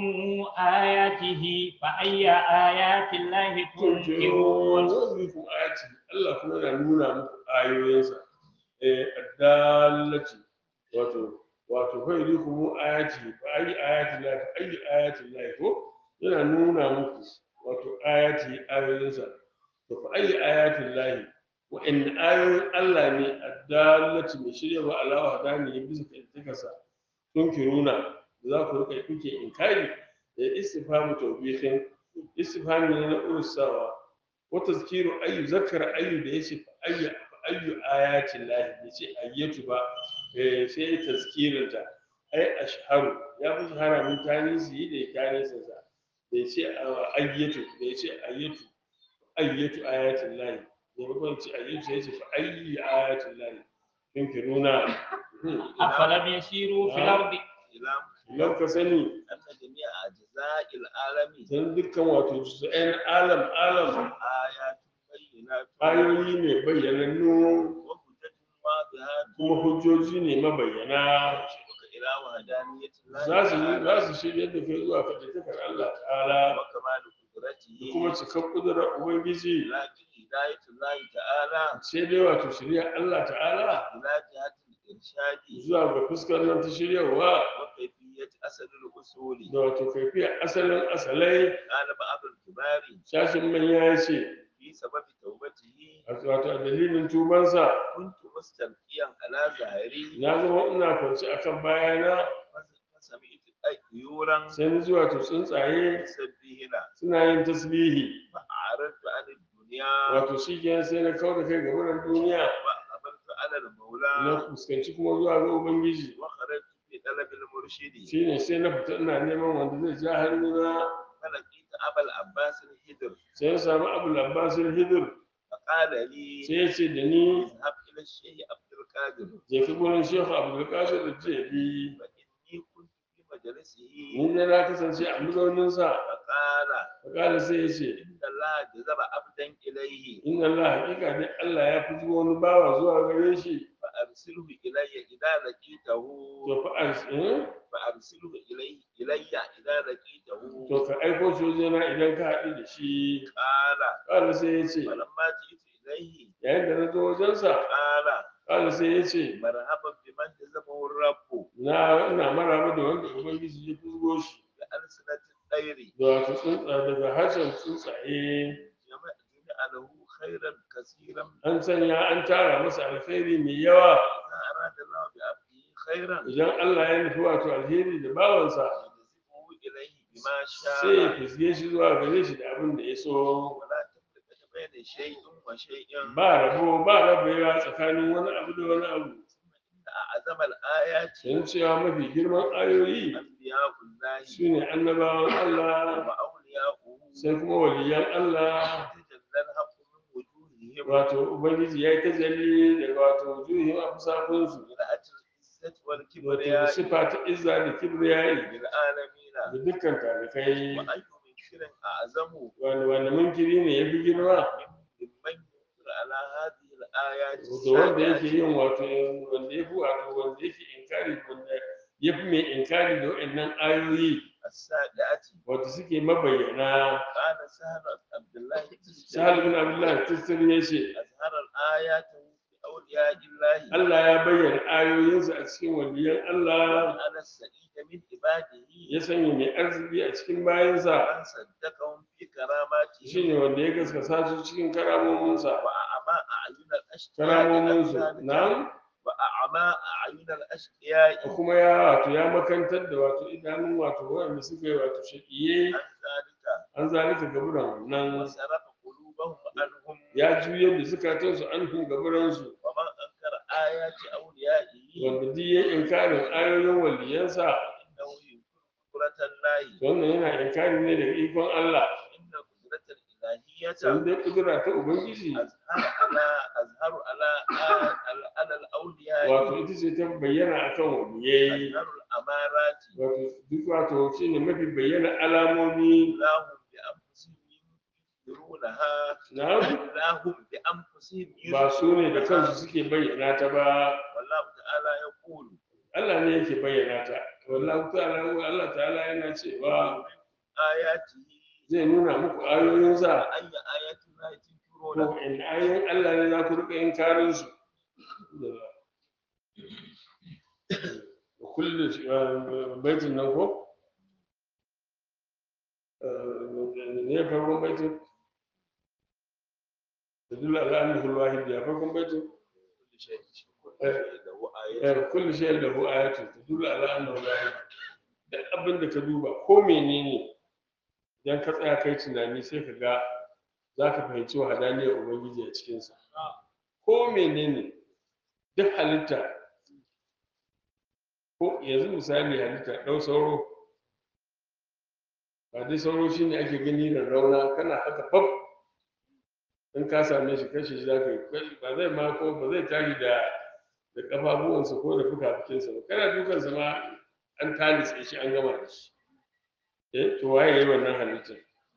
آياته فأي آيات الله تنكرون Wazirikun ayati Allah kuma yana nuna muku ayoyinsa eh addallati wato wato fa yurikum ayati fa ayi ayati la fa ayi ayati la ko yana nuna muku wato ayati ayoyinsa to fa ayi ayati la wa in ayoyin Allah ne addallati mai shirya wa Allah hadani bisa kan takasa tunkiruna za ku rika kuke inkari da istifhamu tawbihin istifhami ne na ursawa wa tazkiru ayyu zakara ayyu da yace fa ayyu fa ayyu ayatin lahi yace ayyatu ba eh sai tazkirin ta ai ashharu ya fi shahara mun tani su yi da kare sa sa da yace ayyatu da yace ayyatu ayyatu ayatin lahi da ba ce ayyatu sai yace fa ayyu ayatin lahi yunkiruna أفلم يسيروا في الأرض إلى lau ka sani أن جميع أجزاء العالم don dukkan wato su'ayin alam alam آيات بينات ayoyi ne bayyanannu وهدى واضحات kuma hujjoji ne mabayyana تشيرك إلى وحدانية الله za su تعالى za su shirya da kai zuwa faɗaɗɗakar Allah ta'ala وكمال da قدرته kuma cikar ƙudurar Ubangiji لكن هداية الله تعالى sai dai wato shirya Allah ta'ala إلى جهة الإرشاد zuwa ga fuskar nan ta shiryawa وكيفية أسد الأصول da wato kaifiya asalin asalai قال بعض الكبار shashin manya ya ce في سبب توبته wato a dalilin tubansa كنت مستلقيا على ظاهري na zama ina kwanci akan bayana فسمعت طيورا sai ni zuwa to tsuntsaye يسبحن suna yin tasbihi فأعرضت عن الدنيا wato shi kenan sai na kawo da kai ga wurin duniya وأقبلت على na المولى fuskanci kuma zuwa ga ubangiji وخرجت في طلب المرشد shine sai na fita ina neman wanda zai ja hannuna فلقيت أبا العباس الهدر sai na samu abul abbasin hidir فقال لي sai ya ce da ni اذهب إلى الشيخ عبد القادر je ka gurin shehu abdulkasir da jebi فإني كنت في مجلسه ni da na kasance a mazauninsa فقال fakala sai ya ce إن الله جذب عبدا إليه inna allah hakika ne allah ya fi zuwa wani bawa zuwa gare shi فأرسله إلي إذا لقيته to fa an- فأرسله إليه إلي إذا لقيته to ka aiko shi wajena idan ka haɗu da shi قال kala sai ya ce فلما جئت إليه yayin da na zo wajensa قال kala sai ya ce marhaban biman jazamahu rabbu na ina maraba da wanda ubangiji ya fuzgo shi bi alsinatin tsairi da wato tsuntsa daga harshen tsuntsaye jami'alahu khairan kasiran an sanya an tara masa alkhairi mai yawa idza arada Allah bi abdihi khairan idan Allah ya nufi wato alheri da bawansa yajzibuhu ilayhi bima sai ya sha'a fizge shi zuwa gare shi da abin da ya so wala tafriqata bayna shay'in wa shay'in ba rabo ba rabewa tsakanin wani abu da wani abu inna a'zama al-ayati don cewa mafi girman ayoyi anbiya'ullahi su ne annabawan Allah wa awliya'uhu sai kuma waliyan Allah tajalla al-haqqu min wujuhihim wato ubangiji ya yi tajalli daga wato wujuhim a fusakunsu ra'at al-izzati wal wato da kibriya sifa ta izza da kibriyayi lil alamin da dukkan talikai wa ayyu minkirin a'zamu wanda wanda munkiri ne ya fi girma mimman yunkir ala hadhihi al-ayati da wanda yake yin wato wanda ya fi wato wanda yake inkari wanda ya fi mai inkari da waɗannan ayoyi as-sadiati wato suke mabayyana qala sahal abdullah sahal bin abdullah tisir ya ce azhar al-ayati bi awliya'illahi Allah ya bayyana ayoyinsa a cikin waliyan Allah ala as-sa'id min ibadihi ya sanya mai arziki a cikin bayansa man saddaqahum fi karamatihi shine wanda ya gaskata su cikin karamominsa wa a'ma a'yun al-ashqiya karamominsu na'am wa a'ma a'yun al-ashqiya da kuma ya wato ya makantar da wato idanun wato wanda suka yi wato shaƙiye an zalika an zalika gaburan wa wannan sarafa qulubahum anhum ya juyar da zukatansu an hun gaburansu wa man ankara ayati awliya'ihi wanda duk ya inkarin ayoyin waliyansa innahu yunkiru qudratallahi wannan yana inkari ne daga ikon Allah inna qudratal ilahiyyata sai dai kudura ta ubangiji azhar ala azharu ala ala ala al-awliya wato ita ce ta bayyana akan waliyai azharu al-amarati wato duk wato shine mafi bayyana alamomi lahum bi anfusihim yurunaha na lahum bi anfusihim ba su ne da kansu suke bayyana ta ba wallahu ta'ala yaqulu Allah ne yake bayyana ta wallahu ta'ala Allah ta'ala yana cewa ayatihi zai nuna muku ayoyinsa ayya ayatin la ko tunkiruna in ayoyin Allah ne za ku rika inkarin su da kullu baitin nan ko ne farkon baitin da dula al'amri hulwahid ya farkon baitin lahu ayatun eh kullu shay'in lahu ayatun tadullu ala annahu wahid duk abin da ka duba ko menene idan ka tsaya kai tunani sai ka ga za ka fahimci wahadaniyar ubangiji a cikinsa ko menene duk halitta ko yanzu misali halitta ɗau sauro ba dai sauro shi ne ake gani da rauna kana haka fab in ka same shi kashe shi za ka yi ba zai ma ko ba zai tashi da da ƙafafuwansa ko da fuka-fukinsa ba kana dukansa ma an talitse shi an gama da shi eh to waye yayi wannan halittar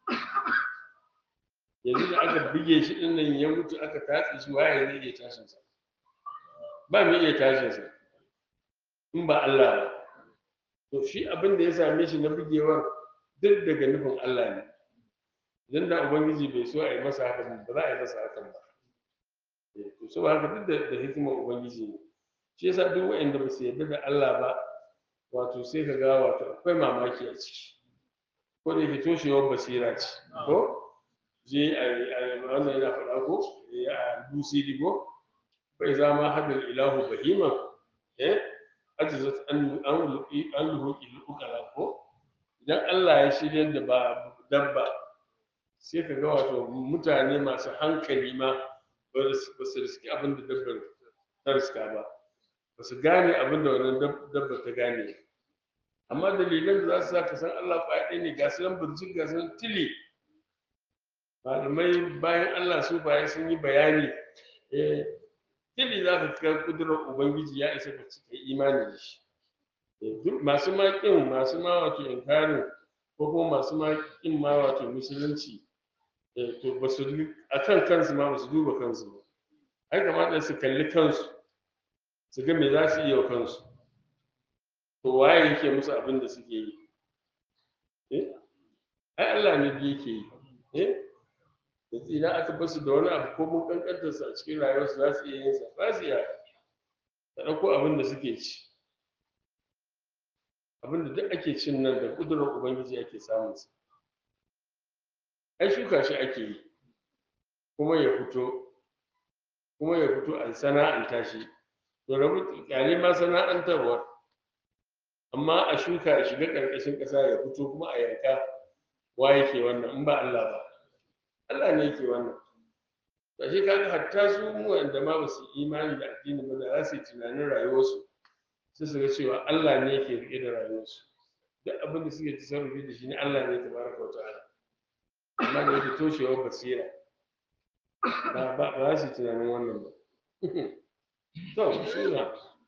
yanzu da aka bige shi din nan ya mutu aka tatse shi waye zai iya tashin sa ba mai iya tashin sa in ba Allah ba to shi abin da ya same shi na bugewar duk daga nufin Allah ne idan da ubangiji bai so a yi masa haka ba za a yi masa hakan ba Eh, to saboda haka duk da da hikimar ubangiji ne shi yasa duk waɗanda ba su yarda da Allah ba wato sai ka ga wato akwai mamaki a ciki ko da yake toshewar basira ce ko je a wannan yana faɗa ko a busiri ko bai zama hadal ilahu bahima eh ajizat an an luqi an luqi ukala ko idan Allah ya shiryar da ba dabba sai ka ga wato mutane masu hankali ma ba su riski abin da dabbar ta riska ba ba su gane abin da wannan dabba ta gane amma dalilan da za su sa ka san Allah faɗi ne ga su nan burjik ga su nan tili malamai bayan Allah su bayan sun yi bayani eh tili za ka ga kudurar ubangiji ya isa ka cika imani da shi Eh, duk masu ma kin masu ma wato inkarin ko kuma masu ma kin ma wato musulunci eh, to ba su a kan kansu ma ba su duba kansu ba ai kamata su kalli kansu su ga me za su iya wa kansu to waye yake musu abin da suke yi eh ai Allah ne da yake yi eh yanzu idan aka basu da wani abu ko mun kankantar sa a cikin rayuwarsu za su iya yin sa ba su iya ta ɗauko abin da suke ci abin da duk ake cin nan da ƙudurar ubangiji ake samun sa ai shuka shi ake yi kuma ya fito kuma ya fito a sana'anta shi to rabu kyale ma sana'antarwar amma a shuka a shiga ƙarƙashin ƙasa ya fito kuma a yanka wa yake wannan in ba Allah ba Allah ne yake wannan ba shi kaga hatta su wanda ma ba su imani da addini ba da za su yi tunanin rayuwarsu sai su ga cewa Allah ne yake riƙe da rayuwarsu duk abin da suke tasarrufi da shi ne Allah ne tabaraka wa ta'ala amma da yake toshewar basira ba ba ba za su yi tunanin wannan ba to shi na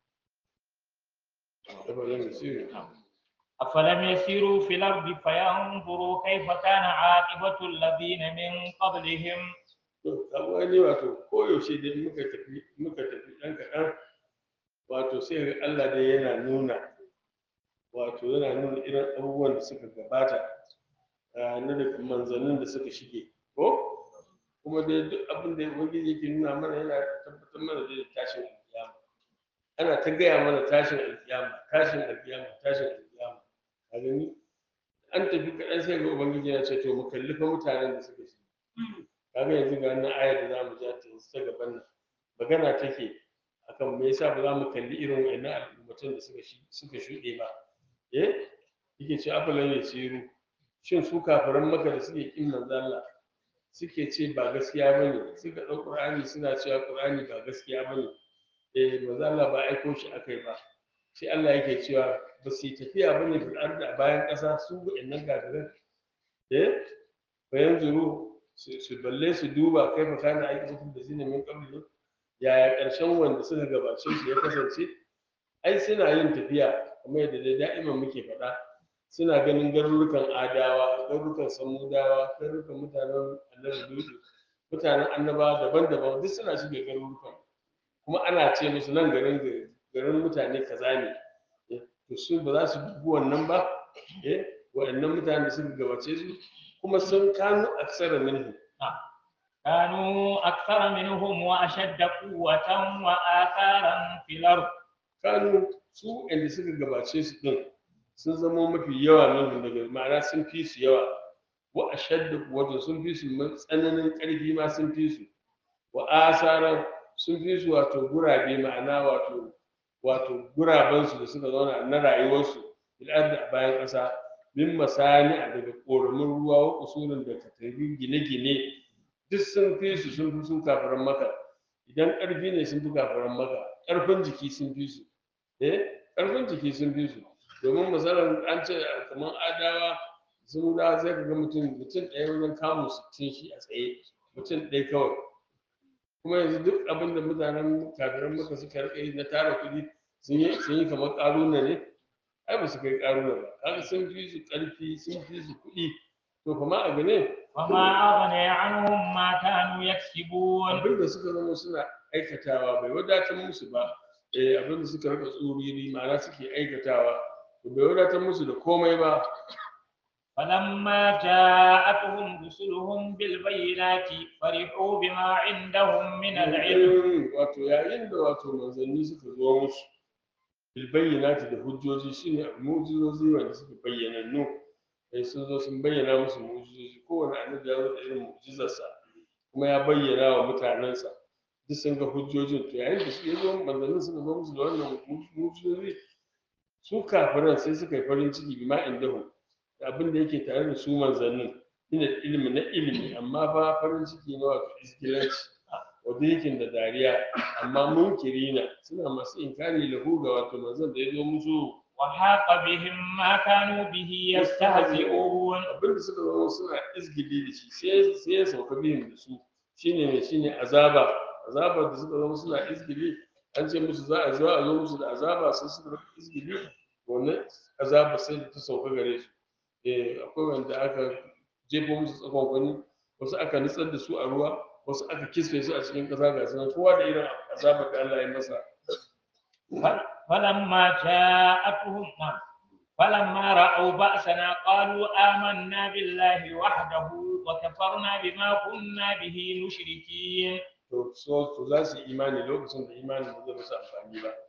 أفلم يسيروا أفلم يسيروا في الأرض فينظروا كيف كان عاقبة الذين من قبلهم to kaga ne wato koyaushe dai muka tafi muka tafi ɗan kaɗan wato sai ga Allah dai yana nuna wato yana nuna irin abubuwan da suka gabata a na daga manzannin da suka shige ko kuma dai duk abin da ubangiji yake nuna mana yana tabbatar mana da tashin alkiyama ana ta gaya mana tashin alkiyama tashin alkiyama tashin alkiyama a gani an tafi kaɗan sai ga ubangiji ya ce to mu kalli fa mutanen da suka shige kaga yanzu ga wannan ayar da zamu ja ta ta gaban nan magana take akan me yasa ba za mu kalli irin wannan al'ummatan da suka suka shuɗe ba eh yake ce afalan yasiru shin su kafiran maka da suke kin manzo Allah suke ce ba gaskiya bane suka ɗau Qur'ani suna cewa Qur'ani ba gaskiya bane eh manzo Allah ba aiko shi akai ba sai Allah yake cewa ba su yi tafiya bane fil ardi a bayan ƙasa su wa'annan kafiran eh bayan zuru su balle su duba kai fa kana aiki mutum da zina min qabli yaya ƙarshen wanda suka gabace su ya kasance ai suna yin tafiya kamar yadda dai da'iman muke faɗa suna ganin garurukan adawa garurukan samudawa garurukan mutanen annabi dudu mutanen annabawa daban-daban duk suna shiga garurukan kuma ana ce musu nan garin garin mutane kaza ne to su ba za su dubi wannan ba eh waɗannan mutanen da suka gabace su kuma sun kanu aksara minhu كانوا أكثر منهم وأشد قوة وآثارا في الأرض kanu su inda suka gabace su din sun zama mafi yawa minhu daga ma'ana sun fi su yawa wa ashadda quwwatan sun fi su tsananin ƙarfi ma sun fi su wa asaran sun fi su wato gurabe ma'ana wato wato gurabansu da suka zauna na rayuwarsu bil ardi a bayan ƙasa min masani a daga ƙoramin ruwa wa usulin da katari gine-gine duk sun fi su sun fi sun kafaran maka idan ƙarfi ne sun fi kafaran maka ƙarfin jiki sun fi su eh ƙarfin jiki sun fi su domin misalin an ce kamar adawa sun da sai ka ga mutum mutum ɗaya wajen kamun sittin shi a tsaye mutum ɗaya kawai kuma yanzu duk abin da mutanen kafiran maka suka rike na tara kuɗi sun yi sun yi kamar ƙaruna ne ai ba su kai ƙaruna ba kaga sun fi su ƙarfi sun fi su kuɗi to kuma a gane وما أغني عنهم ما كانوا يكسبون abin da suka zama suna aikatawa bai wadatar musu ba eh abin da suka rika tsuriri ma'ana suke aikatawa to bai wadatar musu da komai ba فلما جاءتهم رسلهم بالبينات فرحوا بما عندهم من العلم Mm, wato yayin da wato manzanni suka zo musu bilbayyanati da hujjoji shine mu'jizozi wanda suka bayyana nu sai sun zo sun bayyana musu mu'jizozi kowane annabi ya zo da irin mu'jizarsa kuma ya bayyana wa mutanensa duk sun ga hujjojin to yayin da su zo manzannin suka zo musu da wannan mu'jizozi su kafiran sai suka yi farin ciki bi ma indahum da abin da yake tare da su manzannin ina ilimi na ilimi amma fa farin ciki na wato iskilanci wadda yake da dariya amma munkirina suna masu inkari lahu ga wato manzon da ya zo musu وحاق بهم ما كانوا به يستهزئون abinda suka zama suna izgili da shi sai sai ya sauka bihin da su shine mai shine azaba azaba da suka zama suna izgili an ce musu za a zo a zo musu da azaba sai suka rika izgili wannan azaba sai da ta sauka gare su eh akwai wanda aka jefo musu tsakon kwani wasu aka nutsar da su a ruwa wasu aka kisfe su a cikin ƙasa ga sunan kowa da irin azabar da Allah ya masa فلما جاءتهم نعم فلما رأوا بأسنا قالوا آمنا بالله وحده وكفرنا بما كنا به مشركين to so to za su yi imani lokacin da imani ba zai musu amfani ba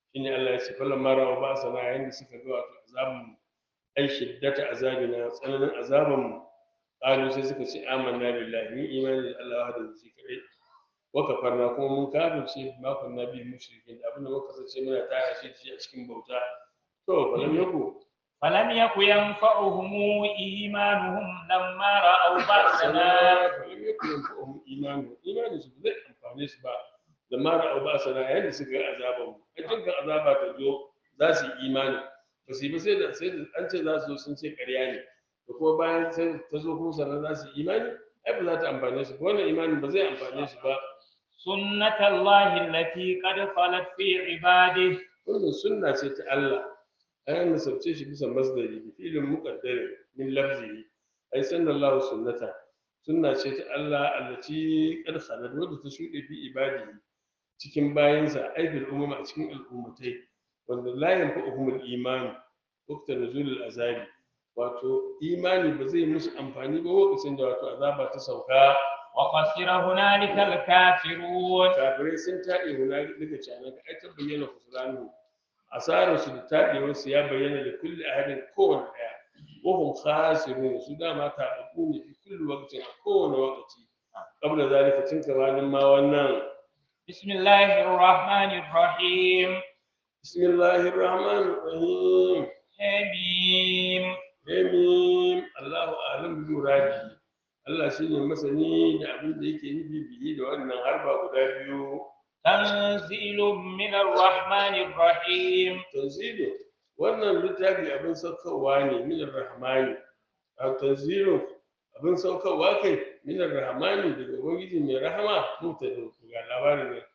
shine Allah ya ce fallan mara wa ba sana yayin da suka ga wato azabun ai shiddata azabina tsananin azaban mu qalu sai suka ce amanna billahi ni imani da Allah da shi kadai wa kafarna kuma mun kafirce ma kunna bi mushrikin abin da muka sace muna tara shi shi a cikin bauta to falan yaku فلم يك ينفعهم إيمانهم لما رأوا بأسنا falan yaku yanfa'uhum imanu imani su zai amfane su ba da mara au ba sana yayin da suka ga azaban mu a cikin azaba ta zo za su yi imani ba su yi ba sai da sai da an ce za su zo sun ce ƙarya ne da kuma bayan sai ta zo kuma sannan za su yi imani ai ba za ta amfane su ba wannan imanin ba zai amfane su ba سنة الله التي قد خلت في عباده wannan sunna ce ta Allah an nasabce shi bisa masdari bi filin muqaddari min lafzihi ai sallallahu sunnata sunna ce ta Allah allati qad khalat wadda ta shuɗe fi ibadihi cikin bayinsa ai bil umma a cikin al'ummatai wanda la yanfa'uhum al-iman waqta nuzul al-azabi wato imani ba zai musu amfani ba lokacin da wato azaba ta sauka وخسر هنالك الكافرون kafirai sun taɗe huna daga canan ka ai ta bayyana kusuranu asarar su da taɗewar su ya bayyana da kulli ahadin kowane ɗaya wahum khasirun su dama taɓaɓɓu ne fi kulli waqtin a kowane lokaci qabla zalika tun gabanin ma wannan بسم الله الرحمن الرحيم bismillahir rahmanir rahim حميم Amin. Allahu alam bi muradi. Allah shine masani da abin da yake nufi biyi da wannan harba guda biyu. تنزيل من الرحمن الرحيم Tanzilu wannan littafi abin saukarwa ne min rahmani. A tanzilu abin saukarwa kai min rahmani daga ubangiji mai rahama muta da ga labarin ne.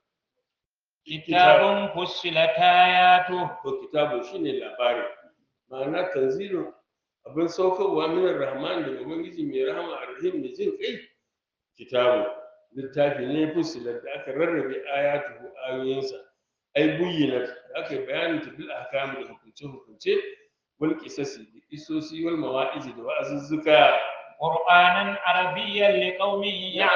كتاب فصلت آياته Ko kitabu shine labari. Ma'ana tanzilu abin saukarwa min rahman daga ubangiji mai rahama arhim da jin kai kitabu littafi ne fusilar da aka rarrabe ayatuhu ayoyinsa ai buyyina da aka yi bayanin ta bil ahkam da hukunce hukunce wal qisasi da kisosi wal mawa'izi da wa'azuzzuka قرآنا عربيا لقوم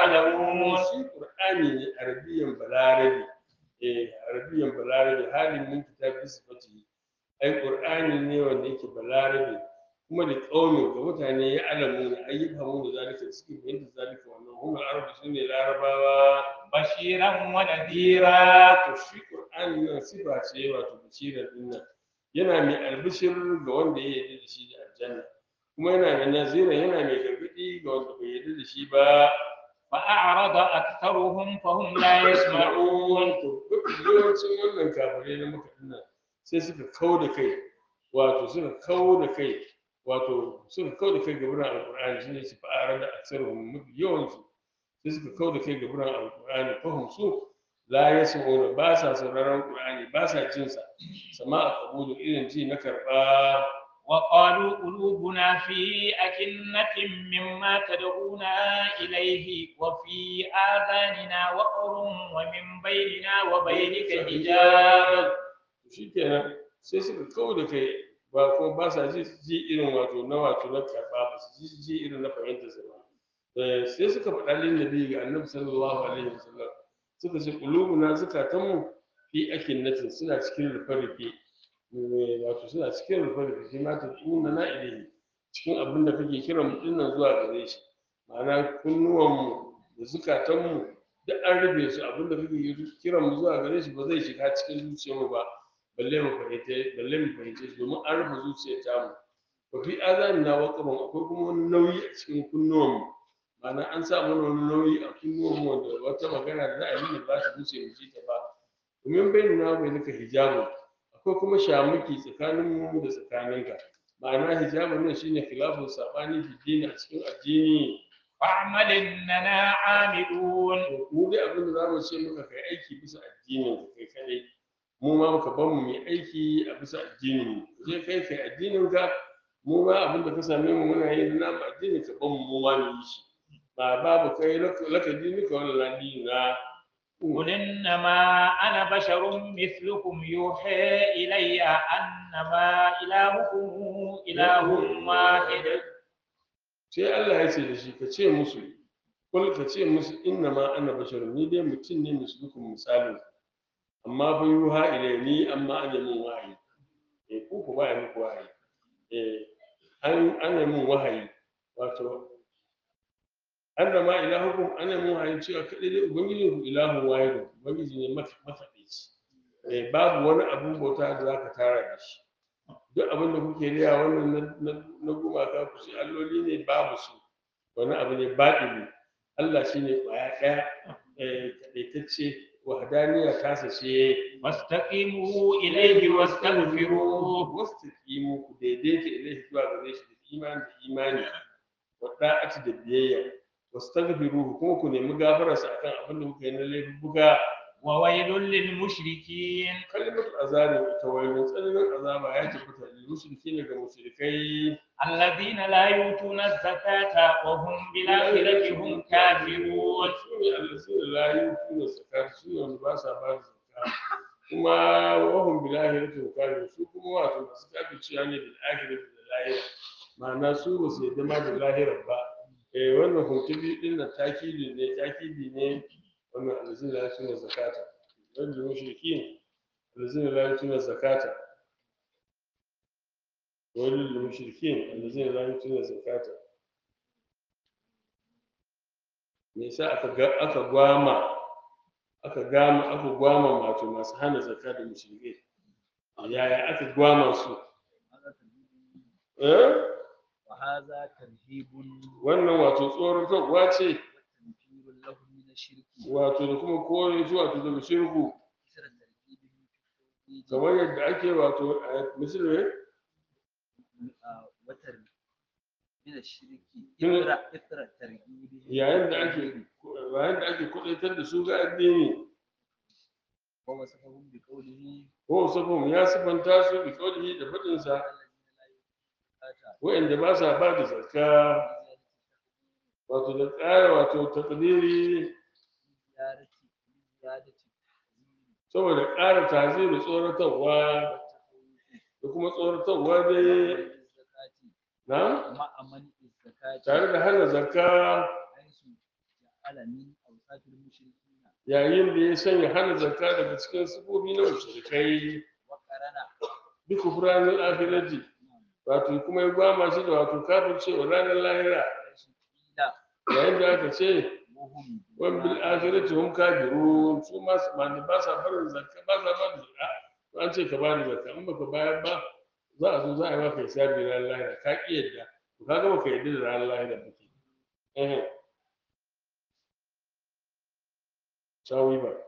يعلمون shi qur'ani ne arabiyan balarabi eh arabiyan balarabi halin min kitabi sifati ai qur'ani ne wanda yake balarabi kuma da ƙaumin ga mutane ya alamu ne ayyuka mu da zalika suke fahimta zalika wannan humar arabu su ne larabawa بشيرا ونذيرا hira to shi qur'ani nan sifa ce wato bashirar din nan yana mai albishir ga wanda ya yarda da shi da aljanna kuma yana mai nazira yana mai gargadi ga wanda bai yarda da shi ba فأعرض أكثرهم فهم لا يسمعون to mafi yawancin wannan kafirai na maka dinnan sai suka kau da kai wato suka kau da kai wato suka kau da kai ga buran alqur'ani shine su fa'ara da aksaruhum mafi yawansu sai suka kau da kai ga buran alqur'ani fahim su la yasma'una ba sa sauraron qur'ani ba sa jin sa sama'a qabulu irin ji na karba وقالوا قلوبنا في أكنة مما تدعونا إليه وفي آذاننا وقر ومن بيننا وبينك حجاب shikenan sai suka kau da kai ba kuma ba sa ji ji irin wato na wato na karɓa ba su ji ji irin na fahimtar sa ba Eh, sai suka faɗa lin nabi ga annabi sallallahu alaihi wasallam suka ce qulubuna zakatanmu fi akinnatin suna cikin rufe-rufe Eh, wato suna cikin rufe-rufe shi ma ta tuna na ilahi cikin abin da kake kiran mu dinnan zuwa gare shi ma'ana kunnuwanmu da zukatanmu duk an rufe su abin da kake kiran mu zuwa gare shi ba zai shiga cikin zuciyarmu ba balle mu fahimce balle mu fahimce shi domin an rufe zuciyar tamu wa fi azanina waqrun akwai kuma wani nauyi a cikin kunnuwanmu ma'ana an sa mana wani nauyi a kunnuwanmu wanda wata magana da za a yi mana ba ta wuce mu ji ta ba domin bayyana bai naka hijabu akwai kuma shamuki tsakanin mu da tsakaninka ma'ana hijabun nan shine khilafun sabani fi dini a cikin addini فاعمل إننا عاملون to mu dai abin da zamu ce maka kai aiki bisa addinin ka kai kadai mu ma muka ban mu mai aiki a bisa addinin mu je kai kai addinin ka mu ma abin da ka same mu muna yin na mu addinin ka ban mu mu ma mu yi shi ba babu kai laka laka dini ka wala dini na قل إنما أنا بشر مثلكم يوحى إلي أنما إلهكم إله واحد sai Allah ya ce da shi ka ce musu kul ka ce musu inna ma ana basharun ni dai mutum ne mislukum misalin amma fa yuha ilayni amma an yi mun wahayi eh ku ku ba yi muku wahayi eh an an yi mun wahayi wato an da ma ilahukum an yi mun wahayi cewa kadai dai ubangijin ku ilahu wahidu ubangiji ne mafaɗici eh babu wani abun bauta da zaka tara da shi duk abin da kuke riya wannan na- na- na gumaka ku ce alloli ne babu su wani abu ne baɗini Allah shi ne ƙwaya ɗaya eh, kaɗaitacce wahadaniya tasa ce واستقيموا إليه واستغفروه wasu kimu ku daidaita ilaihi zuwa gare shi da imani da imani wa da'ati da biyayya wasu tagfiruhu kuma ku nemi gafararsa akan abin da kuka yi na laifuka وويل للمشركين kalimatu azabin ita wailun tsananin azaba ya tabbata lil mushriki ga mushrikai الذين لا يؤتون الزكاة وهم بالآخرة هم كافرون su ne allazina la yutuna zakat su ne wanda ba sa ba da zakka kuma wahum bil akhirati hum kafirun su kuma wato masu kafirciya ne bil akhirati da lahira ma'ana su ba su yadda ma da lahira ba eh wannan hutubi din nan takidi ne takidi ne wannan allazina la yutuna zakata wanda mushrikin allazina la yutuna zakata wani lil mushrikin allazina la yutuna zakata me yasa aka ga aka gwama aka gama aka gwama wato masu hana zakka da mushrikai yaya aka gwama su eh وهذا ترهيب wannan wato tsoratarwa ce وتنفير له من الشرك wato da kuma kore su wato daga shirku مثل ترهيبه في التوحيد kamar yadda ake wato a misali آه، وتر من الشرك من- إثر إثر ترهيبه yayin da ake yayin da ake kudaitar da su ga addini ووصفهم بقوله ko sabon ya sifanta su bi kaulihi da fadin sa الذين لا يؤتون الزكاة wa'anda ba sa ba da zakka wato da tsara wato takdiri زيادة زيادة saboda ƙara taziru tsoratarwa da kuma tsoratarwa dai الزكاة na مع منع الزكاة tare da hana zakka حيث جعل من أوصاف المشركين yayin da ya sanya hana zakka daga cikin sifofi na mushrikai وقرن bi kufranin akhirati wato kuma ya gwama shi da wato kafircewa ranar lahira حيث قيل yayin da aka ce وهم wan bil akhirati hum kafirun su ma ma ne ba sa barin zakka ba sa ba da zakka to an ce ka ba da zakka in baka bayar ba za a zo za a yi maka hisabi ranar lahira ka ki yadda to ka ga baka yadda da ranar lahira ba ke eh sawi ba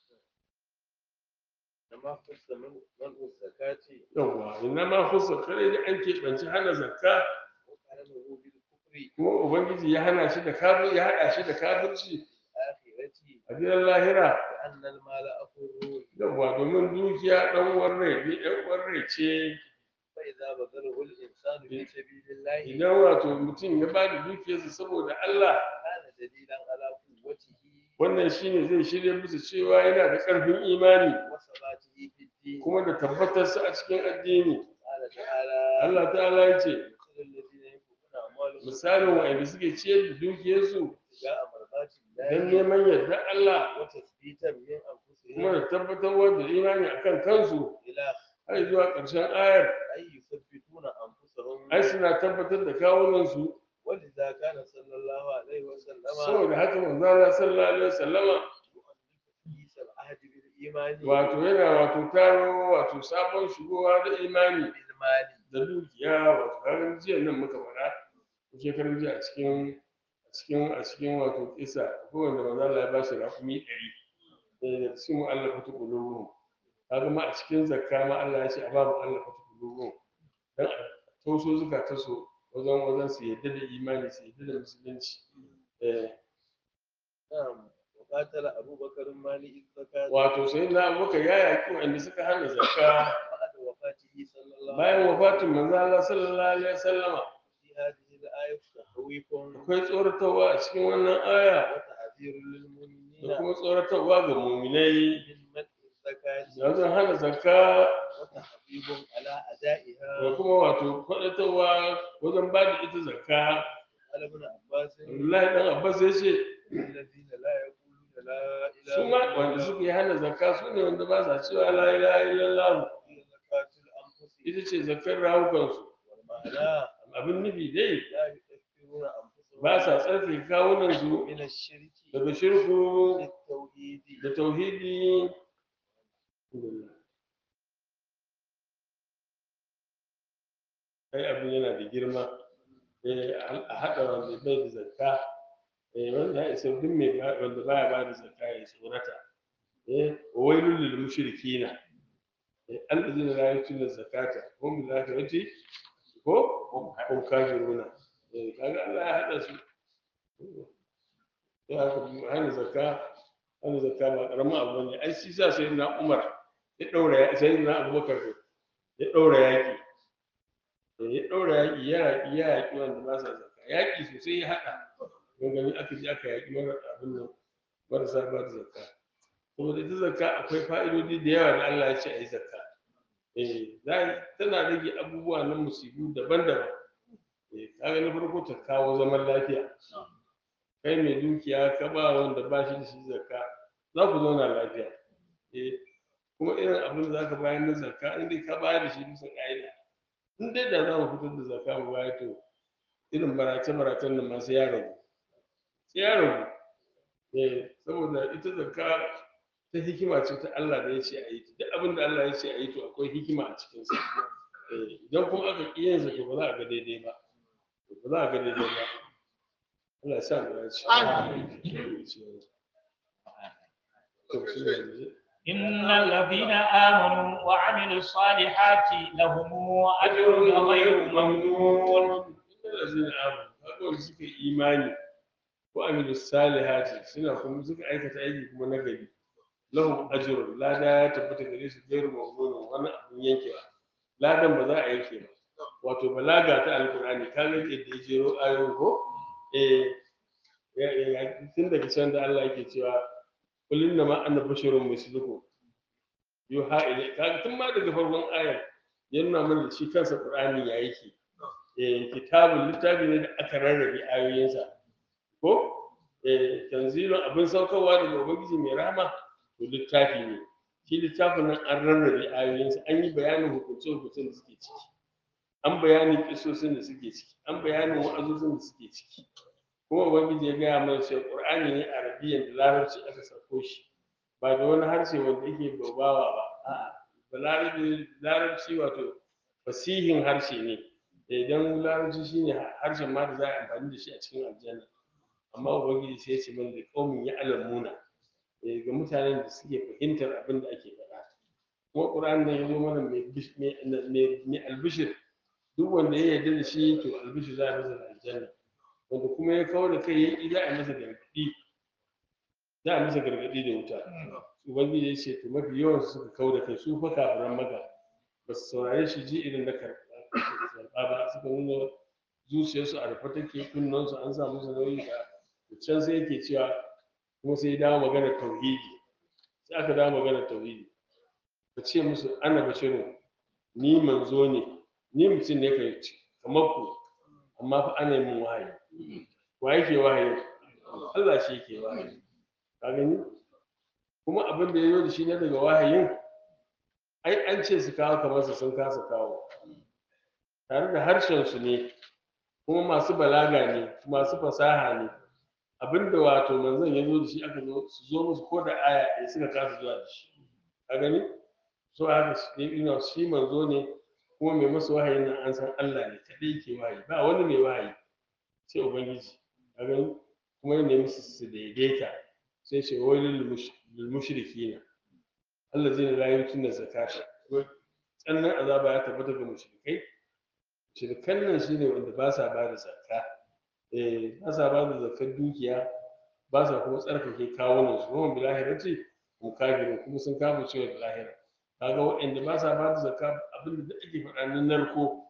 لما خص من منع الزكاة yawwa inna ma khussa kare da an keɓanci hana zakka وقرنه بالكفر kuma ubangiji ya hana shi da kafir ya haɗa shi da kafirci الآخرة a gidan lahira لأن المال أخر yawwa domin dukiya ɗan uwan rai ne ɗan uwan rai ce فإذا بذله الإنسان في سبيل الله idan wato mutum ya ba da dukiyarsa saboda Allah كان دليلا على قوته wannan shine zai shirya musu cewa yana da ƙarfin imani وثباته في الدين kuma da tabbatarsa a cikin addini قال تعالى Allah ta'ala ya ce مثل الذين ينفقون أموالهم misalin wa'anda suke ciyar da dukiyarsu ابتغاء مرضات don الله neman yarda Allah وتثبيتا من kuma أنفسهم da tabbatarwa da imani akan kansu إلى har zuwa ƙarshen ayar أي يثبتون أنفسهم ai suna tabbatar da kawunansu ولذا كان صلى الله عليه وسلم saboda haka manzo Allah sallallahu alaihi wasallama يؤنس العهد بالإيمان wato yana wato taro wato sabon shigowa da imani بالمال da dukiya wato kaga jiya nan muka fara ko shekarun jiya a cikin a cikin a cikin wato kisa ko wanda manzo Allah ya ba shi rakumi 100 eh da cikin mu'allafatu qulubuhum kaga ma a cikin zakka ma Allah ya ce a babu mu'allafatu qulubuhum dan a tauso zukata so wajen wajen su yadda da imani su yadda da musulunci eh نعم وقاتل أبو بكر مالي الزكاة wato sai na muka ya yaƙi wanda suka hana zakka بعد وفاته صلى الله bayan عليه wafatin manzo Allah sallallahu alaihi wasallama في هذه الآية تخويف akwai tsoratarwa a cikin wannan aya وتحذير da للمؤمنين kuma tsoratarwa ga muminai من منع الزكاة da wajen hana zakka وتحبيب على da أدائها kuma wato faɗatarwa wajen ba da ita zakka قال ابن عباس Abdullahi dan Abbas ya ce الذين لا يقولون لا إله su ma wanda suke hana zakka su ne wanda ba sa cewa la ilaha illallah هي زكاة الأنفس ita ce zakkar rawukansu والمعنى abin nufi dai لا يكفرون أنفسهم ba sa tsarki kawunansu من الشرك daga shirku بالتوحيد da tauhidi ai abin yana da girma eh, a haɗa wanda bai da zakka eh, wanda ya isa duk mai ba- wanda baya ba da zakka ya tsorata eh, wailul lil mushrikina eh, allazina la yutuna zakata hum bil akhirati ko hum kafiruna eh, kaga Allah ya haɗa su ya haka hana zakka hana zakka ba karamin abu ne ai shi sa sai na Umar ya daura sai na Abubakar ya daura yaki ya daura yaki ya yaki ya yaki wanda ba sa zakka yaki sosai ya hada don gani aka ji aka yaki mara abin nan marasa ba da zakka saboda ita zakka akwai fa'idodi da yawa da Allah ya ce a yi zakka eh za tana rage abubuwa na musibu daban-daban eh kaga na farko ta kawo zaman lafiya kai mai dukiya ka ba wanda ba shi da shi zakka za ku zauna lafiya eh kuma irin abin da za ka bayar na zakka in dai ka bayar da shi bisa ƙa'ida in dai da za mu fitar da zakka mu bayar to irin barace-baracen nan ma sai ya ragu sai ya ragu eh saboda ita zakka ta hikima ce ta Allah da ya ce a yi ta duk abin da Allah ya ce a yi to akwai hikima a cikinsa eh idan kuma aka ƙi yin sa to ba za a ga daidai ba ba za a ga daidai ba Allah ya sa mu dace. To, shi ne yanzu. إن الذين آمنوا وعملوا الصالحات لهم أجر غير ممنون Inna lazina amanu, kaga wanda suka yi imani ko amilu salihati suna kuma suka aikata aiki kuma na gari. Lahum ajrun lada ya tabbata gare su gairu mamnun wani abin yankewa. Ladan ba za a yanke ba. Wato balaga ta alkur'ani kaga yadda ya jero ayoyin ko eh ya- ya- ya- tun daga can da Allah yake cewa qul inna ma ana basharun mislukum yuha ilay kaga tun ma daga farkon ayar ya nuna mana da shi kansa qur'ani ya yake eh kitabun littafi ne da aka rarrabe ayoyinsa ko eh tanzilun abin saukarwa daga ubangiji mai rahama to littafi ne shi littafin nan an rarrabe ayoyinsa an yi bayanin hukunce-hukuncen da suke ciki an bayanin kisosin da suke ciki an bayanin wa'azozin da suke ciki kuma ubangiji ya gaya mana cewa qur'ani ne arabiyyan da larabci aka sauko shi ba da wani harshe wanda yake babawa ba a'a da larabci larabci wato fasihin harshe ne idan larabci shine harshen ma da za a yi amfani da shi a cikin aljanna amma ubangiji sai ya ce mana da qaumin ya alamuna eh, ga mutanen da suke fahimtar abin da ake faɗa kuma qur'ani ne ya zo mana mai bish- mai mai- mai albishir duk wanda ya yarda da shi to albishir za a masa da aljanna wanda kuma ya kawo da kai ya ƙi za a yi masa gargaɗi za a masa gargaɗi da wuta ubangiji ya ce to mafi yawan su suka kawo da kai su fa kafiran maka ba su saurare shi ji irin na karɓa karɓa ba suka nuna zuciyarsu a rufe take kunnensu an sa musu nauyi da can sai yake cewa kuma sai ya dawo maganar tauhidi sai aka dawo maganar tauhidi ka ce musu ana bashiru ni manzo ne ni mutum ne kai kamar ku amma fa ana yi min wahayi wa yake wahayi Allah shi yake wahayi ka gani kuma abin da ya yi da shi na daga wahayin ai an ce su kawo kamar su sun kasa kawo tare da harshen su ne kuma masu balaga ne masu fasaha ne abinda wato manzon ya zo da shi aka zo su zo musu ko da aya ɗaya suka kasa zuwa da shi ka gani so haka shi ina shi manzo ne kuma mai masa wahayi nan an san Allah ne kaɗai ke wahayi ba wani mai wahayi sai ubangiji ka gani kuma ya nemi su su daidaita sai ce wailul lil mushrikina allazina la yutuna zakata tsannan azaba ya tabbata ga mushrikai shirkan nan shine wanda ba sa ba da zakka eh ba sa ba da zakkar dukiya ba sa kuma tsarkake kawunan su kuma bilahirati mu kafirin kuma sun kama cewa da lahira kaga waɗanda ba sa ba da zakka abinda da ake faɗa na narko